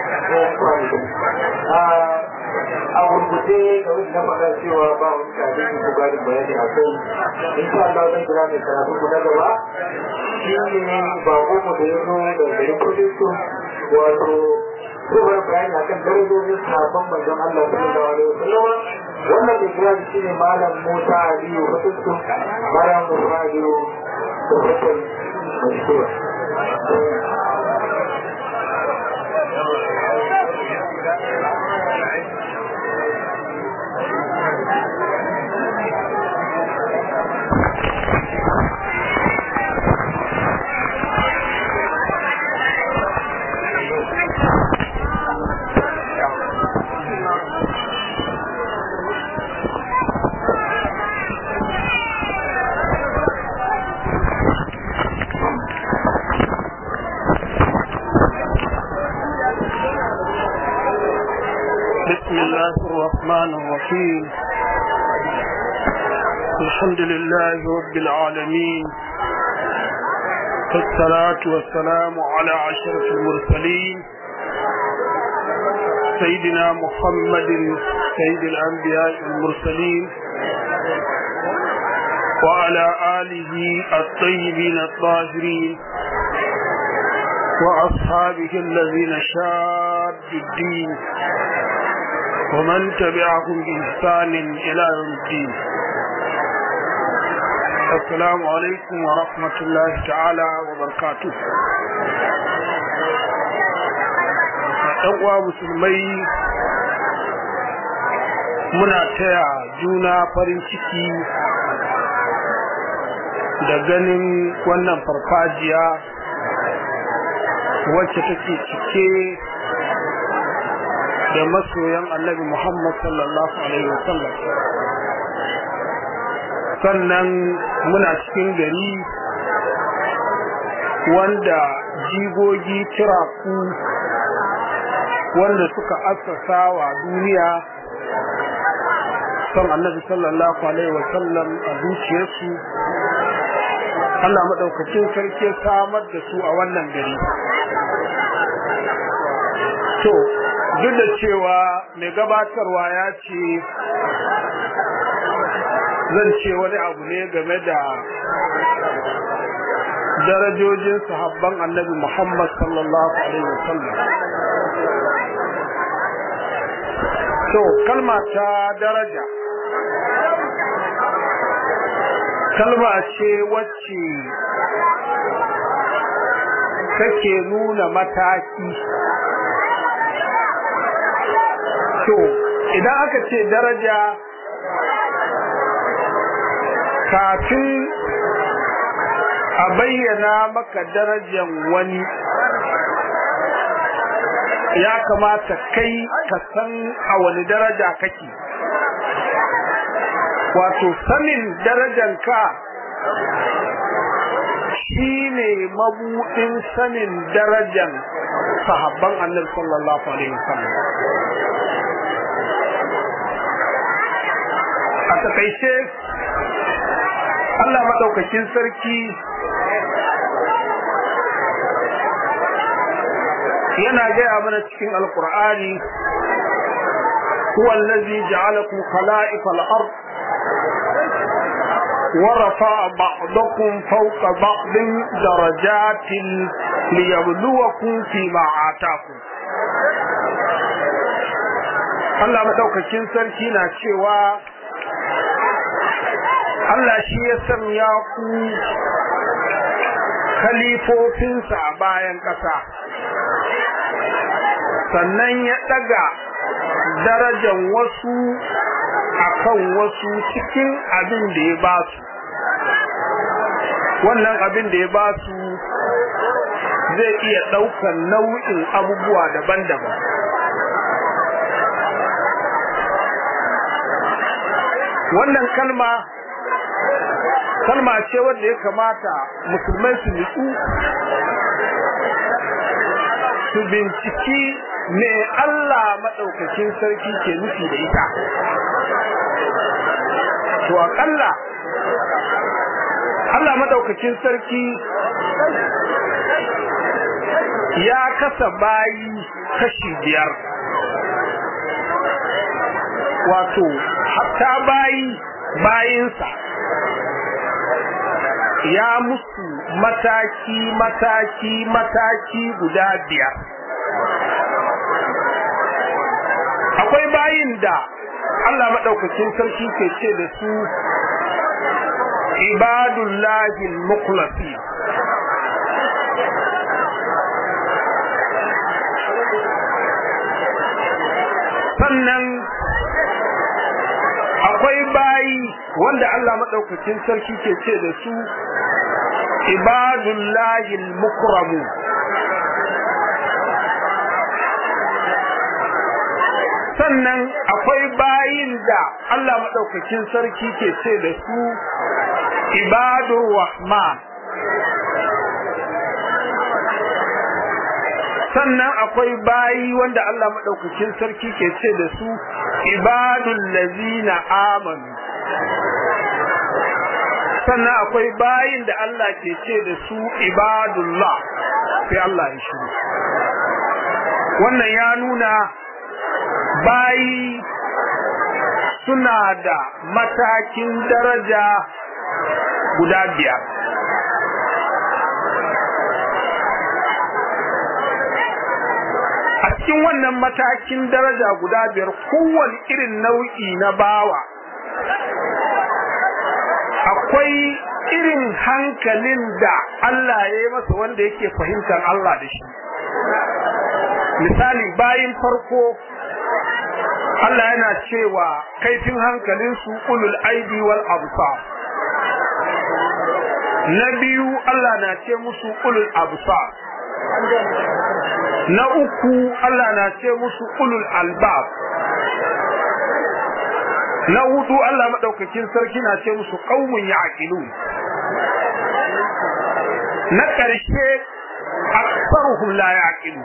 a gurguje ga wani na faɗa cewa ba wani tare da ku gari bayani a kai in sha Allah zan kira mai karatu ku na gaba shi ne ba mu da ya zo da garin kudisu wato zubar bayani akan darajojin sahabban manzon Allah sallallahu alaihi wasallam wannan da kira shi ne malam Musa Aliyu kudisu malam Musa Aliyu da kudisu mashkura بسم الله الرحمن الرحيم الحمد لله رب العالمين والصلاة والسلام على عشرة المرسلين سيدنا محمد سيد الأنبياء المرسلين وعلى آله الطيبين الطاهرين وأصحابه الذين شادوا الدين ومن تبعهم بإحسان إلى يوم الدين السلام عليكم ورحمة الله تعالى وبركاته uwa musulmai muna taya juna farin ciki da ganin wannan farfajiya wacce take cike da masoyan annabi Muhammad sallallahu alaihi wasallam sannan muna cikin gari wanda jigogi kiraku wanda suka assasa wa duniya son annabi sallallahu alaihi wasallam a zuciyarsu Allah maɗaukacin sarki samar da su a wannan gari to duk da cewa mai gabatarwa ya ce zan ce wani abu ne game da darajojin sahabban annabi Muhammad sallallahu alaihi wasallam to kalma ta daraja kalma ce wacce take nuna mataki to idan aka ce daraja kafin a bayyana maka darajan wani ya kamata kai ka san a wani daraja kake wato sanin darajanka shi ne mabuɗin sanin darajan sahabban annabi sallallahu alaihi wasallam a takaice Allah maɗaukakin sarki yana gaya mana cikin alkur'ani huwa allazi ja'alakum khala'ifal ard ورفع بعضكم فوق بعض درجات ليبلوكم فيما آتاكم Allah madaukakin sarki na cewa Allah shi ya sanya ku khalifofinsa a bayan ƙasa sannan ya ɗaga darajan wasu akan wasu cikin abin da ya ba su wannan abin da ya ba su zai iya ɗaukan nau'in abubuwa daban-daban wannan kalma kalma ce wanda ya kamata musulmai su nutsu su binciki me Allah maɗaukakin sarki ke nufi da ita to aƙalla Allah maɗaukakin sarki ya kasa bayi kashi biyar wato hatta bayi bayinsa ya musu mataki mataki mataki guda biyar akwai bayin da Allah maɗaukakin sarki ke ce da su ibadullahi mukhlasi sannan akwai bayi wanda Allah maɗaukakin sarki ke ce da su ibadullahi mukramu sannan akwai bayin da Allah maɗaukakin sarki ke ce da su ibadur rahman sannan akwai bayi wanda Allah maɗaukakin sarki ke ce da su ibadul lazina amanu sannan akwai bayin da Allah ke ce da su ibadullah sai Allah ya shiru wannan ya nuna bayi suna da matakin daraja guda biyar a cikin wannan matakin daraja guda biyar kowane irin nau'i na bawa akwai irin hankalin da Allah ya yi masa wanda yake fahimtar Allah da shi misali bayin farko Allah yana cewa kaifin hankalin su ulul aidi wal absar na biyu Allah na ce musu ulul absar na uku Allah na ce musu ulul albab na hudu Allah madaukakin sarki na ce musu qaumun ya'qilun na karshe aktsaruhum la ya'qilun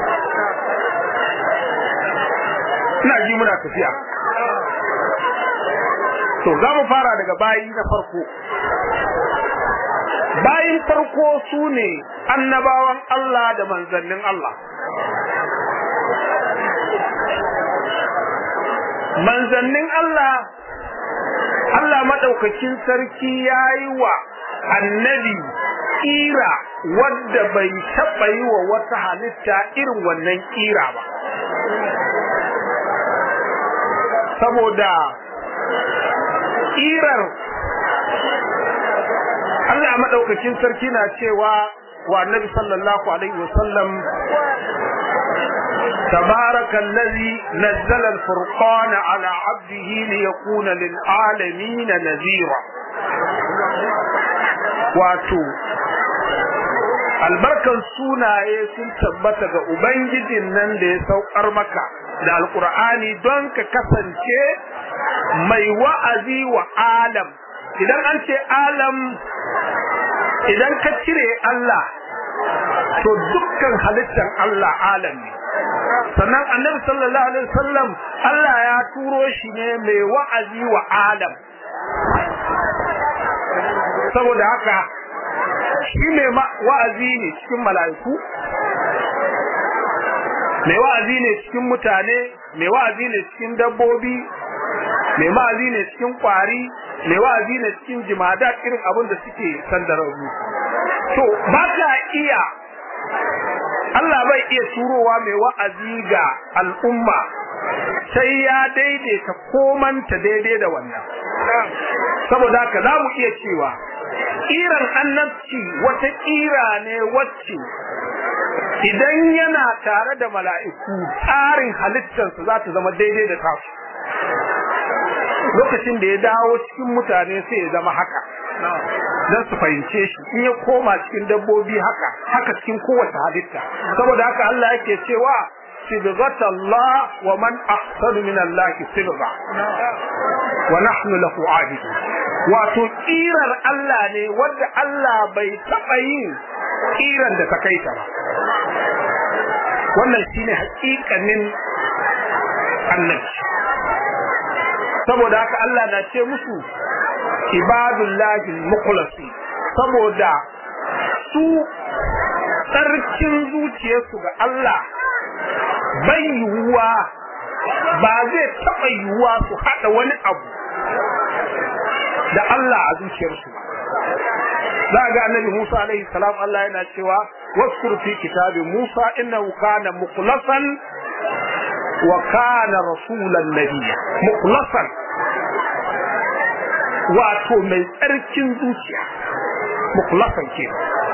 ina ji muna tafiya to za mu fara daga bayi na farko bayin farko su ne annabawan Allah da manzannin Allah manzannin Allah Allah maɗaukakin sarki ya yi wa annabi ƙira wadda bai taɓa yi wa wata halitta irin wannan ƙira ba saboda ƙirar Allah maɗaukakin sarki na cewa wa annabi sallallahu alaihi wasallam تبارك الذي نزل الفرقان على عبده ليكون للعالمين نذيرا واتو albarkan sunaye sun tabbata ga ubangijin nan da ya saukar maka da alkur'ani don ka kasance mai wa'azi wa alam idan an ce alam idan ka cire Allah to dukkan halittar Allah alam ne sannan annabi sallallahu alaihi wasallam Allah ya turo shi ne mai wa'azi wa alam saboda haka shi mai wa'azi ne cikin mala'iku mai wa'azi ne cikin mutane mai wa'azi ne cikin dabbobi mai wa'azi ne cikin kwari mai wa'azi ne cikin jimada irin abin da suke sandararru to ba ka iya Allah bai iya turowa mai wa'azi ga al'umma sai ya daidaita komanta daidai da wannan saboda haka za mu iya cewa ƙiran annabci wata ƙira ne wacce idan yana tare da mala'iku tsarin halittarsa za ta zama daidai da tasu lokacin da ya dawo cikin mutane sai ya zama haka don su fahimce shi in ya koma cikin dabbobi haka haka cikin kowace halitta saboda haka Allah yake cewa sibghata Allah wa man ahsanu min Allah sibgha wa nahnu lahu abidun wato kirar Allah ne wanda Allah bai taba yin kiran da ta kai ta ba wannan shine hakikanin annabi saboda haka Allah na ce musu ibadullahi mukhlasi saboda su tsarkin zuciyarsu ga Allah bai yiwuwa ba zai taɓa yiwuwa su haɗa wani abu da Allah a zuciyarsu ba za ga annabi Musa alaihi salam Allah yana cewa waskur fi kitabi Musa innahu kana mukhlasan wa kana rasulan nabiyya mukhlasan wato mai tsarkin zuciya mukhlasan ke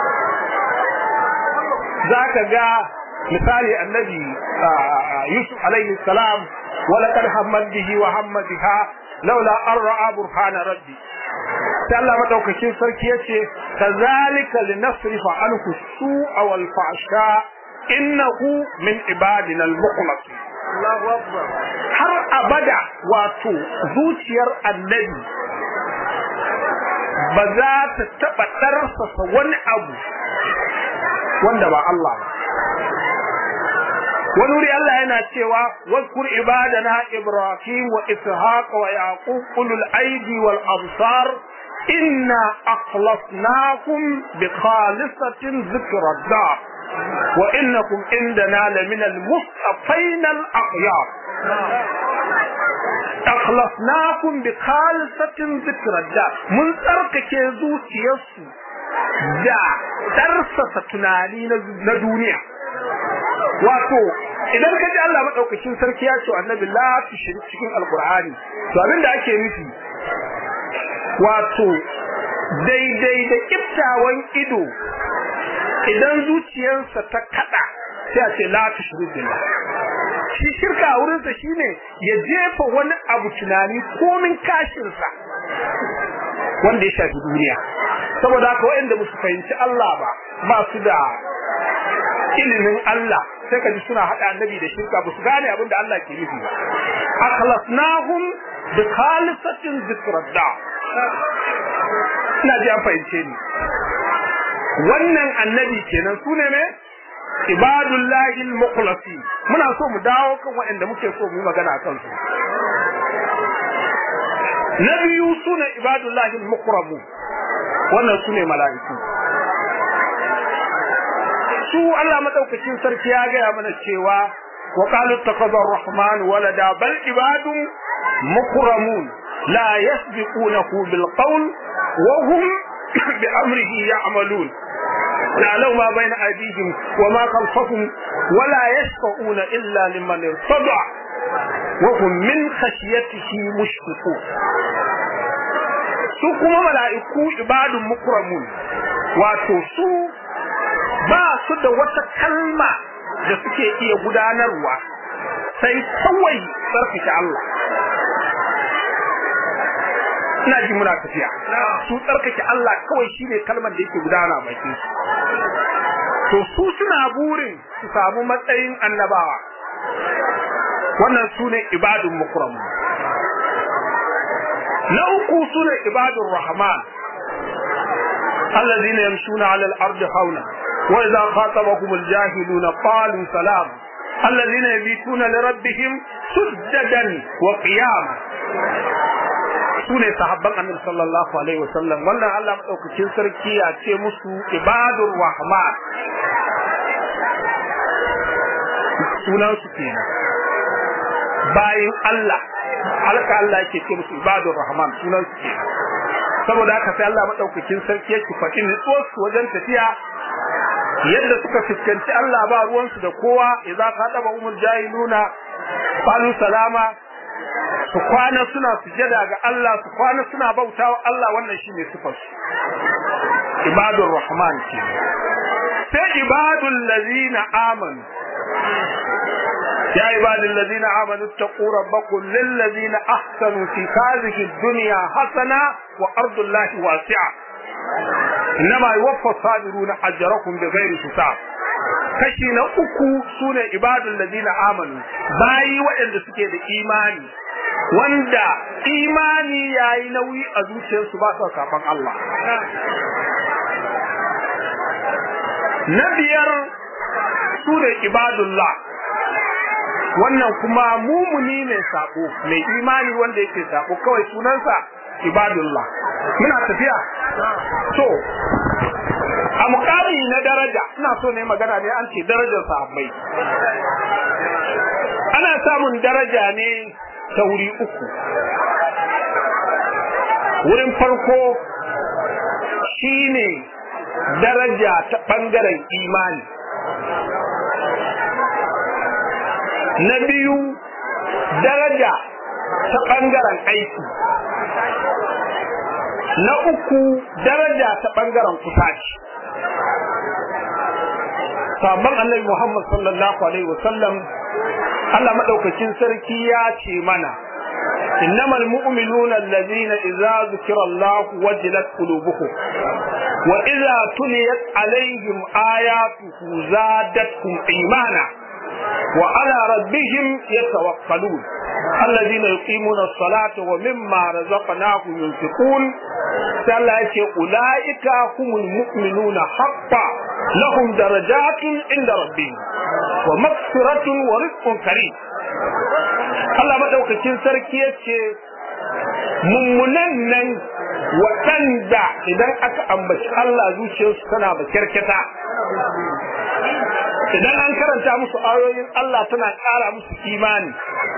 zaka ga misali annabi Yusuf alaihi salam ولقد همت به وهم بها لولا أن رأى برهان ربي sai Allah madaukakin sarki yace kazalika linasrifa anhu su'a wal fahsha innahu min ibadina al mukhlasin Allahu akbar har abada wato zuciyar annabi ba za ta taba darsasa wani abu wanda ba Allah ba wani wuri Allah yana cewa wazkur ibadana ibrahim wa ishaq wa yaqub ulul aidi wal absar inna akhlasnakum bi khalisatin dhikra dar wa innakum indana lamina al-mustafain al-akhyar akhlasnakum bi khalisatin dhikra dar mun tsarkake zuciyarsu da tarsasa tunani na duniya wato idan ka ji Allah madaukakin sarki ya ce annabi la tushrik cikin alqur'ani to abin da ake nufi wato daidai da kiftawan ido idan zuciyarsa ta kada sai a ce la tushrik billah shi shirka a wurinsa shine ya jefa wani abu tunani komin kashinsa wanda ya shafi duniya saboda haka waɗanda ba su fahimci Allah ba ba su da ilimin Allah sai ka ji suna haɗa annabi da shirka ba su gane abin da Allah ke nufi ba akhlasnahum bi khalisatin zikradda ina ji an fahimce ni wannan annabi kenan su ne me ibadullahi al-mukhlasi muna so mu dawo kan waɗanda muke so mu yi magana akan su na biyu sune ibadullahi al-mukramu wannan sune mala'iku su Allah madaukakin sarki ya gaya mana cewa wa qalu takaza ar-rahman walada bal ibadun mukramun la yasbiqunahu bil qawl wa hum bi amrihi ya'malun يعلم ما بين أيديهم وما خلفهم ولا يشفعون إلا لمن ارتضى وهم من خشيته مشفقون su kuma mala'iku ibadun mukramun wato su ba su da wata kalma da suke iya gudanarwa sai kawai tsarkake Allah ina ji muna tafiya su tsarkake Allah kawai shine kalmar da yake gudana bakin su to su suna burin su samu matsayin annabawa wannan su ne ibadun mukramun na uku su ne ibadun rahman الذين يمشون على الأرض حولا وإذا خاطبهم الجاهلون قالوا سلام الذين يبيتون لربهم سجدا وقياما sune sahabban annabi sallallahu alaihi wasallam wannan Allah madaukakin sarki ya ce musu ibadur rahman sunan su kenan bayin Allah halka Allah yake ce musu ibadur rahman sunan su kenan saboda haka sai Allah madaukakin sarki yake faɗi nutsuwar su wajen tafiya yadda suka fuskanci Allah ba ruwansu da kowa idza qadaba umul jahiluna qalu salama su kwana suna sujada ga Allah su kwana suna bautawa Allah wannan shine sifar su ibadur rahman ce sai ibadul ladina amanu يا عباد الذين آمنوا اتقوا ربكم للذين أحسنوا في هذه الدنيا حسنة وأرض الله واسعة إنما يوفى الصابرون أجركم بغير حساب kashi na uku sune ibadul ladina amanu bayi waɗanda suke da imani wanda imani yayi nauyi a zuciyarsu ba su kafan Allah na biyar sune ibadullah wannan kuma mumuni mai sako mai imani wanda yake sako kawai sunansa ibadullah muna tafiya to a mukami na daraja ina so ne magana ne an ce darajar sahabbai ana samun daraja ne ta wuri uku wurin farko shine daraja ta bangaren imani na biyu daraja ta ɓangaren aiki na uku daraja ta ɓangaren kusaci sabon annabi Muhammad sallallahu alaihi wasallam Allah madaukakin sarki ya ce mana innamal mu'minuna allazina idza zukira Allah wajilat qulubuhum wa idza tuliyat alaihim ayatuhu zadatkum imana وعلى ربهم يتوكلون الذين يقيمون الصلاة ومما رزقناهم ينفقون سألت أولئك هم المؤمنون حقا لهم درجات عند ربهم ومغفرة ورزق كريم الله ما دوكتين سركي يتشي mummunan nan waɗanda waɗanda idan aka ambaci Allah zuciyarsu tana makyarkyata idan an karanta musu ayoyin Allah tana ƙara musu imani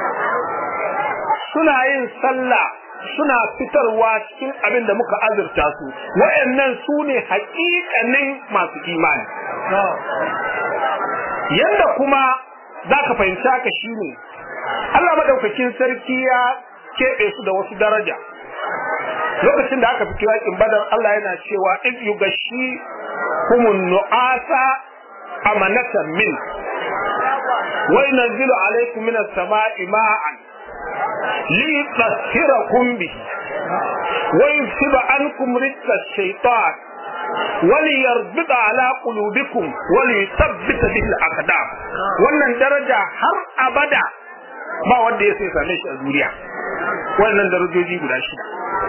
suna yin sallah suna fitarwa cikin abin da muka azurta su wayannan su ne haƙiƙanin masu imani yanda kuma za ka fahimci haka shine Allah madaukakin sarki ya keɓe su da wasu daraja lokacin da aka fito yakin badar Allah yana cewa in yugashi kumun nu'asa amanatan min wa yunzilu alaykum minas sama'i ma'an ليطهركم به ويذهب عنكم رجس الشيطان وليربط على قلوبكم وليثبت به الأقدام wannan daraja har abada ba wanda ya sai same shi a duniya wannan darajoji guda shida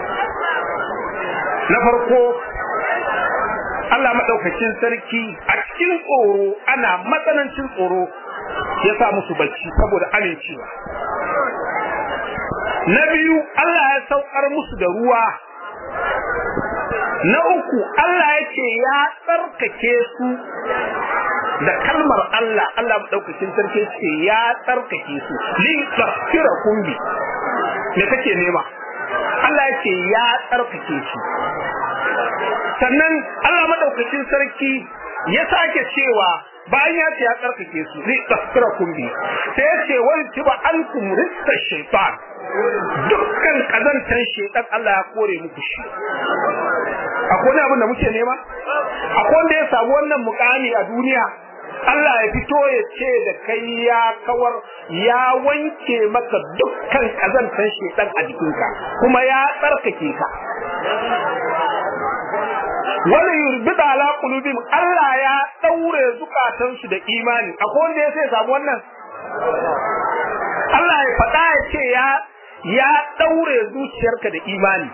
na farko Allah maɗaukacin sarki a cikin tsoro ana matsanancin tsoro ya sa musu bacci saboda amincewa na biyu Allah ya saukar musu da ruwa na uku Allah ya ce ya tsarkake su da kalmar Allah Allah maɗaukakin sarki ce ya tsarkake su li tsakira kumbi me kake nema Allah ya ce ya tsarkake su sannan Allah maɗaukakin sarki ya sake cewa bayan ya ce ya tsarkake su li tsakira kumbi sai ya ce wani tiba an kumrista shaitan dukkan kazantar shaitan Allah ya kore muku shi akwai wani abin da muke nema akwai wanda ya samu wannan mukami a duniya Allah ya fito ya ce da kai ya kawar ya wanke maka dukkan kazantar shaitan a jikinka kuma ya tsarkake ka wani yurbida ala qulubihim Allah ya daure zukatansu da imani akwai wanda ya sai samu wannan Allah ya faɗa ya ce ya ya daure zuciyarka da imani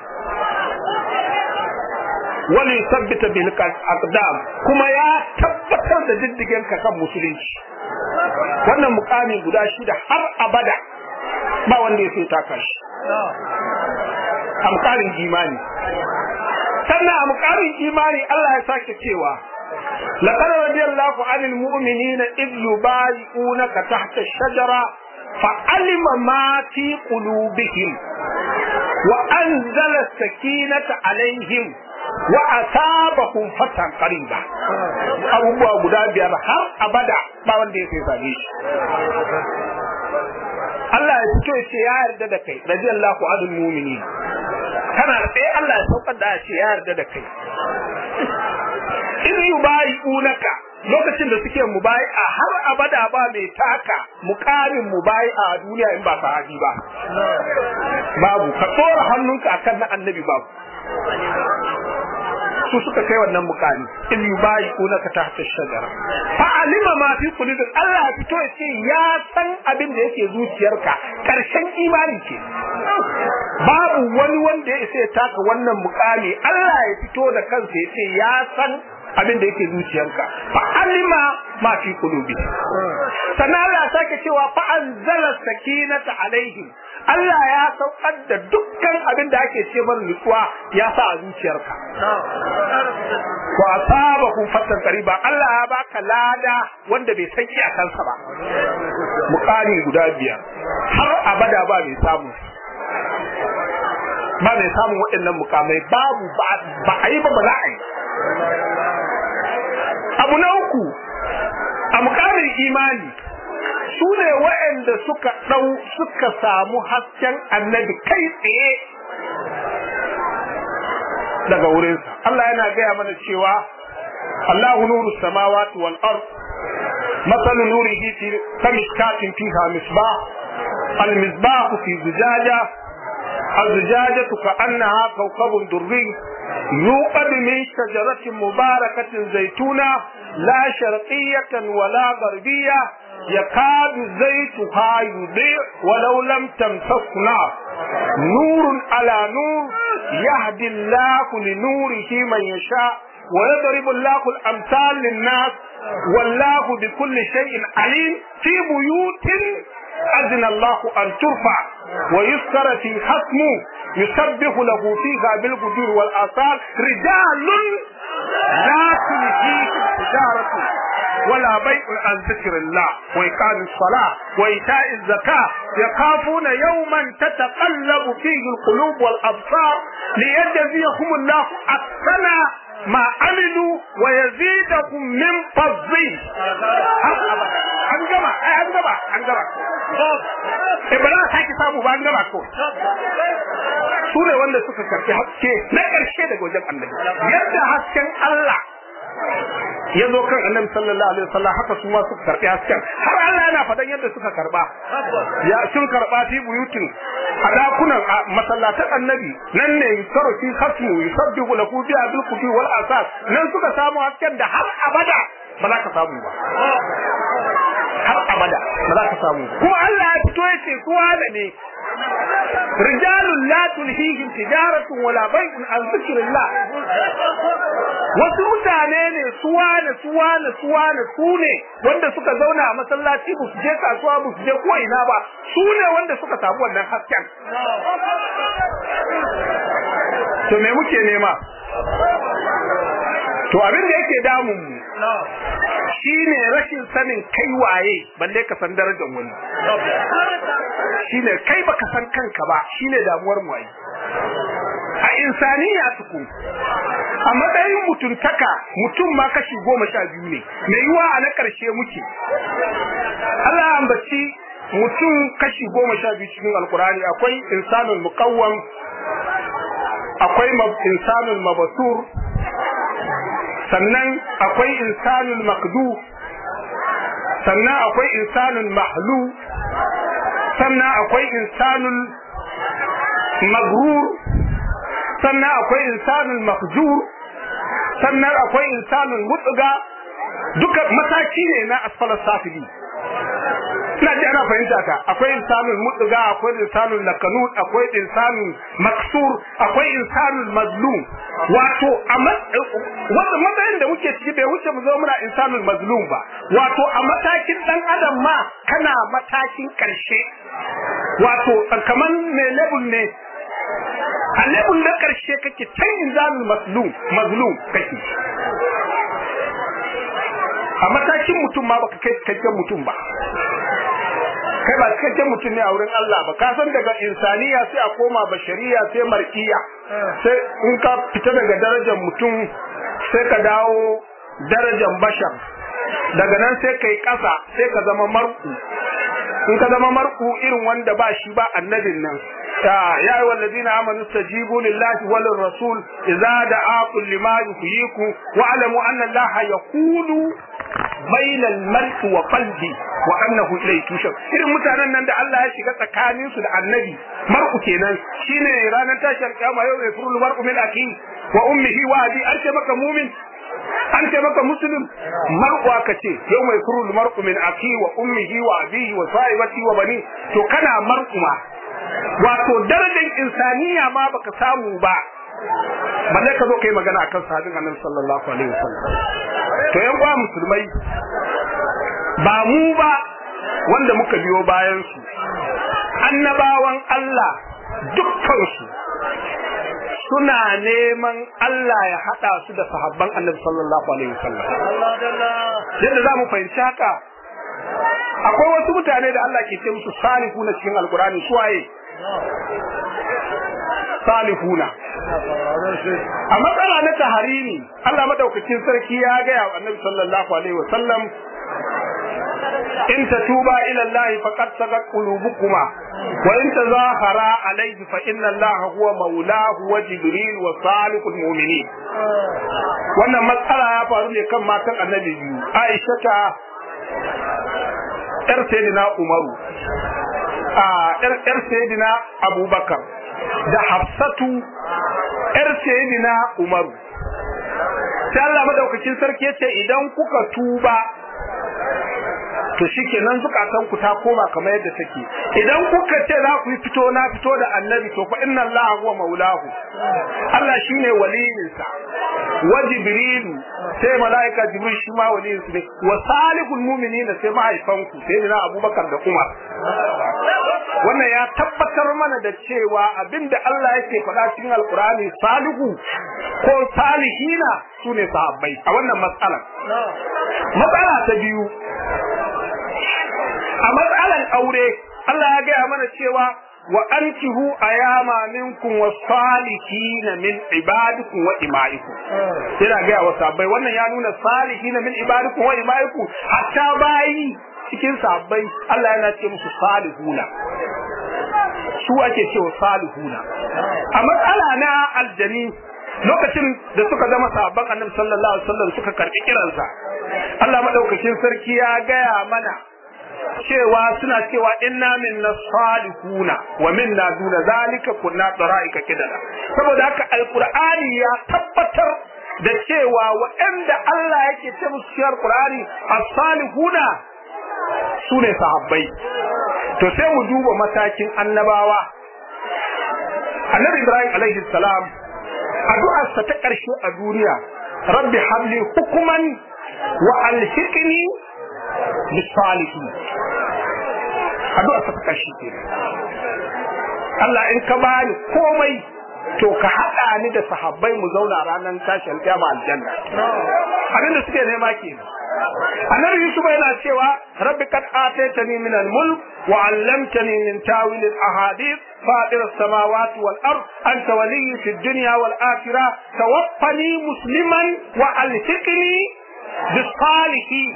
wani sabbita bil aqdam kuma ya tabbatar da diddigen ka kan musulunci wannan mukami guda shida har abada ba wanda ya sai taka shi a mukamin imani sannan a mukamin imani Allah ya sake cewa لقد رضي الله عن المؤمنين إذ يبايعونك تحت الشجرة فعلم ما في قلوبهم وأنزل السكينة عليهم وأثابهم فتحا قريبا abubuwa guda biyar har abada ba wanda ya sai same shi Allah ya fito ya ce ya yarda da kai radiyallahu anil mu'minin kana tsaye Allah ya saukar da ce ya yarda da kai in yubayi'unaka lokacin da suke mubai'a har abada ba mai taka mukamin mubai'a a duniya in ba sahabi ba babu ka tsora hannunka akan na annabi babu su suka kai wannan mukami in yubayi'unaka tahta shajara fa alima ma fi qulubi Allah ya fito ya ce ya san abin da yake zuciyarka karshen imani ce babu wani wanda ya isa ya taka wannan mukami Allah ya fito da kansa ya ce ya san abin da yake zuciyarka fa alima ma fi qulubi sannan Allah sake cewa fa anzala sakinata alaihim Allah ya saukar da dukkan abin da ake ce mana nutsuwa ya sa a zuciyarka wa asabakum fatan qariba Allah ya baka lada wanda bai san iyakansa ba mukami guda biyar har abada ba mai samu ba mai samun waɗannan mukamai babu ba a yi ba ba za a yi abu na uku a mukamin imani su ne waɗanda suka ɗau suka samu hasken annabi kai tsaye daga wurinsa Allah yana gaya mana cewa Allahu nuru samawati wal ard masalu nurihi fi kamishkatin fiha misbah al misbah fi zujaja الزجاجة كأنها كوكب دري يوقد من شجرة مباركة زيتونة لا شرقية ولا غربية يكاد زيتها يضيء ولو لم تمسس نار نور على نور يهدي الله لنوره من يشاء ويضرب الله الأمثال للناس والله بكل شيء عليم في بيوت أذن الله أن ترفع ويذكر في حسمه yusabbihu lahu fiha bil gudur wal asal rijalun la tulhihim tijaratu ولا بيع عن ذكر الله وإقام الصلاة وإيتاء الزكاة يخافون يوما تتقلب فيه القلوب والأبصار ليجزيهم الله أحسن ما عملوا ويزيدهم من فضله an gama ai an gama an gama eh ba za sake samu ba an gama ko su ne wanda suka karfi haske na ƙarshe daga wajen annabi yadda hasken Allah ya zo kan annabi sallallahu alaihi wasallam haka su ma suka karbi hasken har Allah yana fadan yadda suka karba ya sun karba fi buyutin a dakunan a masallatan annabi nan ne yusaro fi khasmu yusabbihu lahu bi abil quti wal asas nan suka samu hasken da har abada ba za ka samu ba har abada ba za ka samu kuma Allah ya fito ya ce su da ne rijalun la tulhihim tijaratun wala bai'un an zikrillah wasu mutane ne suwa ne suwa ne suwa ne su ne wanda suka zauna a masallaci ba su je kasuwa ba su je ko ina ba su ne wanda suka samu wannan hasken to me muke nema to abin da yake damun mu shine rashin sanin kai waye balle ka san darajar wani shine kai baka san kanka ba shine damuwar mu ai a insaniya tuku a matsayin mutuntaka mutum ma kashi goma sha biyu ne mai yiwa a na ƙarshe muke Allah ya ambaci mutum kashi goma sha biyu cikin alkurani akwai insanul muqawwam akwai insanul mabasur sannan akwai insanul makdu sannan akwai insanul mahlu sannan akwai insanul magrur sannan akwai insanul mahjur sannan akwai insanul mutsuga duka mataki ne na asfalar safili ina ji ana fahimta ka akwai insanul mutsuga akwai insanul lakanut akwai insanul maksur akwai insanul mazlum wato a wanda matsayin da muke ciki bai wuce mu zo muna insanul mazlum ba wato a matakin dan adam ma kana matakin karshe wato kaman ne level ne a level na karshe kake can insanul mazlum mazlum kake a matakin mutum ma baka kai cikakken mutum ba kai ba cikakken mutum ne a wurin Allah ba ka san daga insaniya sai a koma bashariya sai markiya sai in ka fita daga darajar mutum sai ka dawo darajar bashar daga nan sai kai kasa sai ka zama marku in ka zama marku irin wanda ba shi ba annabin nan ya ya yi wallazina amanu stajibu lillahi wal rasul idza da'akum lima yuhyikum wa alamu anna allaha yaqulu baina al-mar'i wa qalbi wa annahu ilayhi tushar irin mutanen nan da Allah ya shiga tsakanin su da annabi mar'u kenan shine ranar tashar kiyama yau mai furul mar'u min aki wa ummihi wa abi an ce maka mumin an ce maka muslim mar'u aka ce yau mai furul mar'u min aki wa ummihi wa abihi wa sahibati wa bani to kana mar'u ma wato darajar insaniya ma baka samu ba balle ka zo kai magana akan sahabin annabi sallallahu alaihi wasallam to yan uwa musulmai ba mu ba wanda muka biyo bayan su annabawan Allah dukkan su suna neman Allah ya hada su da sahabban annabi sallallahu alaihi wasallam yadda za mu fahimci haka akwai wasu mutane da Allah ke ce musu salihuna cikin alkurani su waye salihuna a matsala na taharimi Allah madaukakin sarki ya gaya wa annabi sallallahu alaihi wa sallam in tatuba ila Allah faqad sagat qulubukuma wa in tazahara alayhi fa inna Allah huwa maulahu wa jibril wa salihul mu'minin wannan matsala ya faru ne kan matan annabi biyu Aisha ta yar sayyidina Umaru a yar yar sayyidina Abubakar da Hafsatu yar sayyidina Umaru sai Allah madaukakin sarki yace idan kuka tuba to shikenan zukatan ku ta koma kamar yadda take idan kuka ce za ku yi fito na fito da annabi to fa inna allaha huwa maulahu Allah shine waliyinsa wa jibrilu sai malaika jibril shi ma waliyin su ne wa salihul mu'minina sai mahaifanku sai dina abubakar da umar wannan ya tabbatar mana da cewa abinda Allah yake faɗa cikin alkurani salihu ko salihina sune sahabbai a wannan matsalar matsala ta biyu a matsalan aure Allah ya gaya mana cewa wa ankihu ayama minkum was-salihin min ibadikum wa imaikum yana gaya wa sahabbai wannan ya nuna salihin min ibadikum wa imaikum hatta bayi cikin sahabbai Allah yana ce musu salihuna su ake cewa salihuna a matsala na aljani lokacin da suka zama sahabban annabi sallallahu alaihi wasallam suka karbi kiransa Allah madaukakin sarki ya gaya mana cewa suna cewa inna minna salihuna wa minna duna zalika kunna daraika kidala saboda haka alqur'ani ya tabbatar da cewa waɗanda Allah yake ce musu cikin alqur'ani as-salihuna sune sahabbai to sai mu duba matakin annabawa annabi Ibrahim alaihi salam addu'arsa ta ƙarshe a duniya rabbi habli hukuman wa alhiqni bisalihin addu'a ta kashi ke Allah in ka bani komai to ka haɗa ni da sahabbai mu zauna ranar tashi alƙiyama aljanna abin da suke nema kenan annabi yusuf yana cewa rabbi kad ataytani min al-mulk wa 'allamtani min tawil al-ahadith فاطر السماوات والأرض أنت ولي في الدنيا والآخرة توفني مسلما وألحقني بالصالحين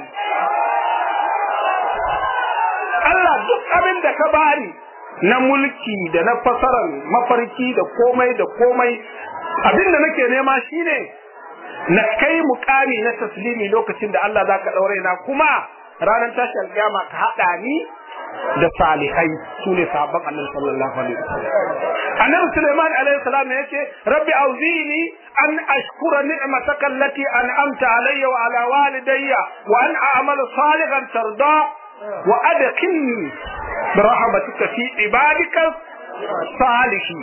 Allah duk abin da ka bani na mulki da na fasarar mafarki da komai da komai abin da nake nema shine na kai mukami na taslimi lokacin da Allah zaka daure na kuma ranar tashi alƙiyama ka hada ni da salihai su ne sahabban annabi sallallahu alaihi wasallam annabi Sulaiman alaihi salam yace rabbi auzini an ashkura ni'mataka allati an'amta alayya wa ala walidayya wa an a'mala salihan tarda wa adkhilni bi rahmatika fi ibadika salihin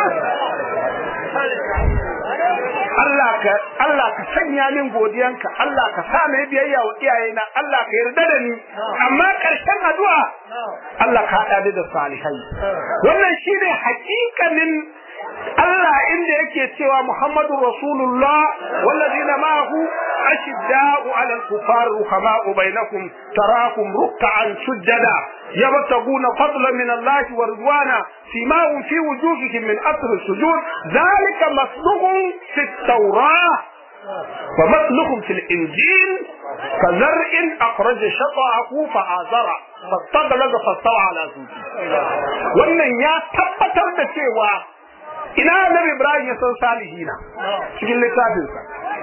Allah ka Allah ka sanya min godiyanka Allah ka sa mai biyayya wa iyayena Allah ka yarda da ni amma karshen addu'a Allah ka hada da salihai wannan shine hakikanin Allah inda yake cewa Muhammadu Rasulullah wallazina ma'ahu ashidda'u 'ala al-kuffar ruhama'u bainakum tarakum ruk'an sujada yabtaguna fadlan min Allah wa ridwana simahum fi wujuhihim min athar as-sujud dhalika masluhum fi at-taurah ومثلهم في الإنجيل كزرع أخرج شطأه فآزره فاستغلظ فاستوى على سوقه wannan ya tabbatar da cewa ina annabi Ibrahim ya san salihina cikin littafinsa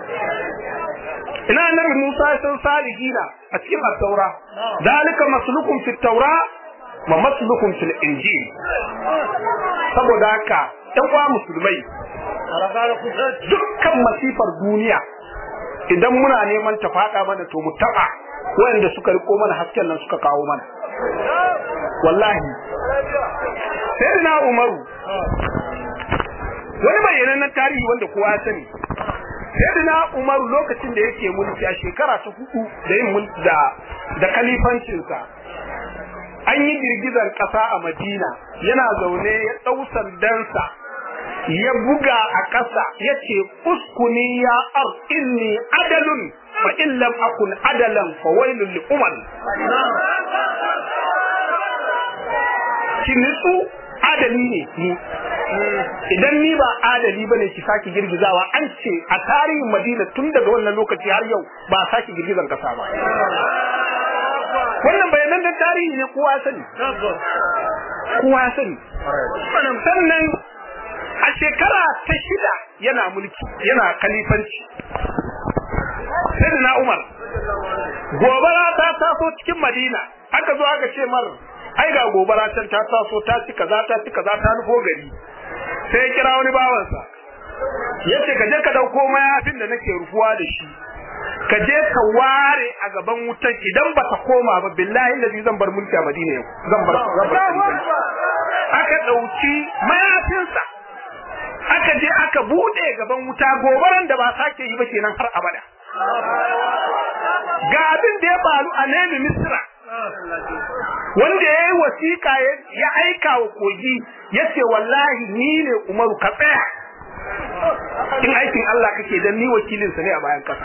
ina annabi Musa ya san salihina a cikin at-taura dalika maslukum fi at-taura wa maslukum fil injil saboda haka ɗan uwa musulmai dukkan masifar duniya idan muna neman ta faɗa mana to mu taɓa wanda suka riko mana hasken nan suka kawo mana wallahi sai na umaru wani bayyanannen tarihi wanda kowa ya sani sai na umaru lokacin da yake mulki a shekara ta hudu da yin mulki da da kalifancinsa an yi girgizar ƙasa a madina yana zaune ya ɗau sandansa ya buga a ƙasa ya ce uskuni ya ar inni adalun fa in lam akun adalan fa wailul li umar ki nitsu adali ne ni idan ni ba adali bane ki saki girgizawa an ce a tarihin Madina tun daga wannan lokaci har yau ba saki girgizan kasa ba wannan bayanan da tarihi ne kowa sani kowa sani sannan a shekara ta shida yana mulki yana kalifanci sai na Umar gobara ta taso cikin Madina aka zo aka ce mar ai ga gobara can ta taso ta ci kaza ta ci kaza ta nufo gari sai ya kira wani bawansa yace ka je ka dauko mayafin da nake rufuwa da shi ka je ka ware a gaban wutan idan ba ta koma ba billahi lazi zan bar mulki a Madina yau zan bar zan bar aka dauki mayafinsa aka je aka bude gaban wuta gobaran da ba sake yi ba kenan har abada ga abin da ya faru a Nemi Misra wanda ya yi wasiƙa ya aika wa kogi ya ce wallahi ni ne umaru ka tsaya in aikin Allah kake dan ni wakilinsa ne a bayan ƙasa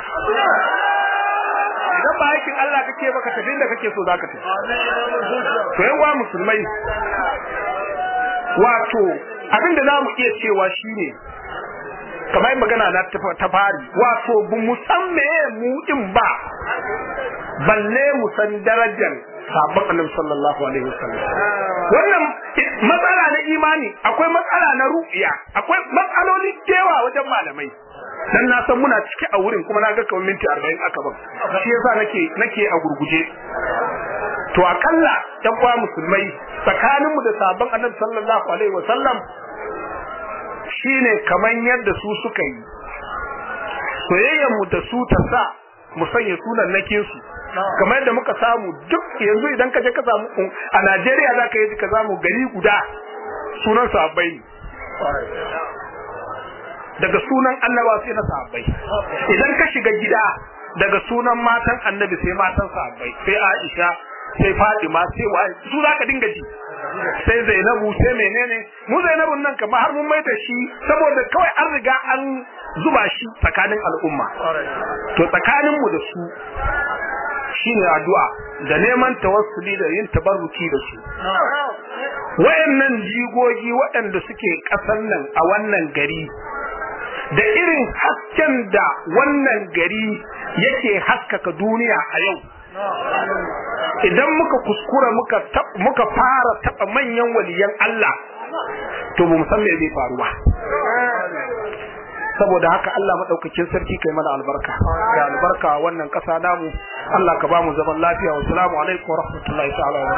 idan ba aikin Allah kake ba ka tafi da kake so za ka tafi to yawa musulmai wato abinda za mu iya cewa shine kamar yin magana na ta fari wato bu mu san meye mu din ba balle mu san darajar sabon annabi sallallahu alaihi wasallam wannan matsala na imani akwai matsala na ru'iya akwai matsaloli cewa wajen malamai dan na san muna ciki a wurin kuma na ga kawai minti 40 aka ban shi yasa nake nake a gurguje to akalla yan kwa musulmai tsakaninmu da sabon annabi sallallahu alaihi wasallam shine kaman yadda su suka yi soyayyar mu da su ta sa mu sanya sunan nake su kamar yadda muka samu duk yanzu idan ka je ka samu a Najeriya za ka yi ka samu gari guda sunan sahabbai daga sunan annaba sai na sahabbai idan ka shiga gida daga sunan matan annabi sai matan sahabbai sai Aisha sai Fatima sai wa su za ka dinga ji sai Zainabu sai menene mu Zainabun nan kamar har mun maida shi saboda kawai an riga an zuba shi tsakanin al'umma to tsakanin mu da su shine addu'a da neman tawassuli da yin tabarruki da su wayannan jigogi waɗanda suke ƙasar nan a wannan gari da irin hasken da wannan gari yake haskaka duniya a yau idan muka kuskura muka muka fara taba manyan waliyan Allah to ba mu san me zai faru ba saboda haka Allah madaukakin sarki kai mana albarka da albarka wannan kasa namu Allah ka ba mu zaman lafiya wa assalamu alaikum wa rahmatullahi ta'ala wa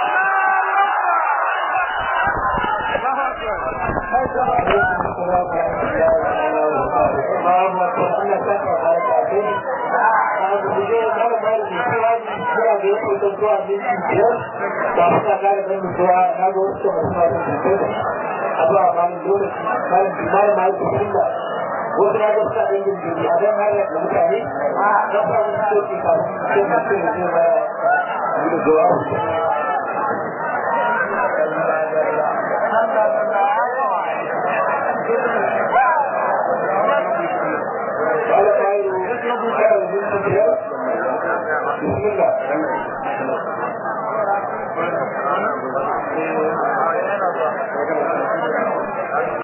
wasu na gaska ɗin jirgi a don har da mutane a don ba su soke kafin sai mutum ya zai ba da jawabu بسم الله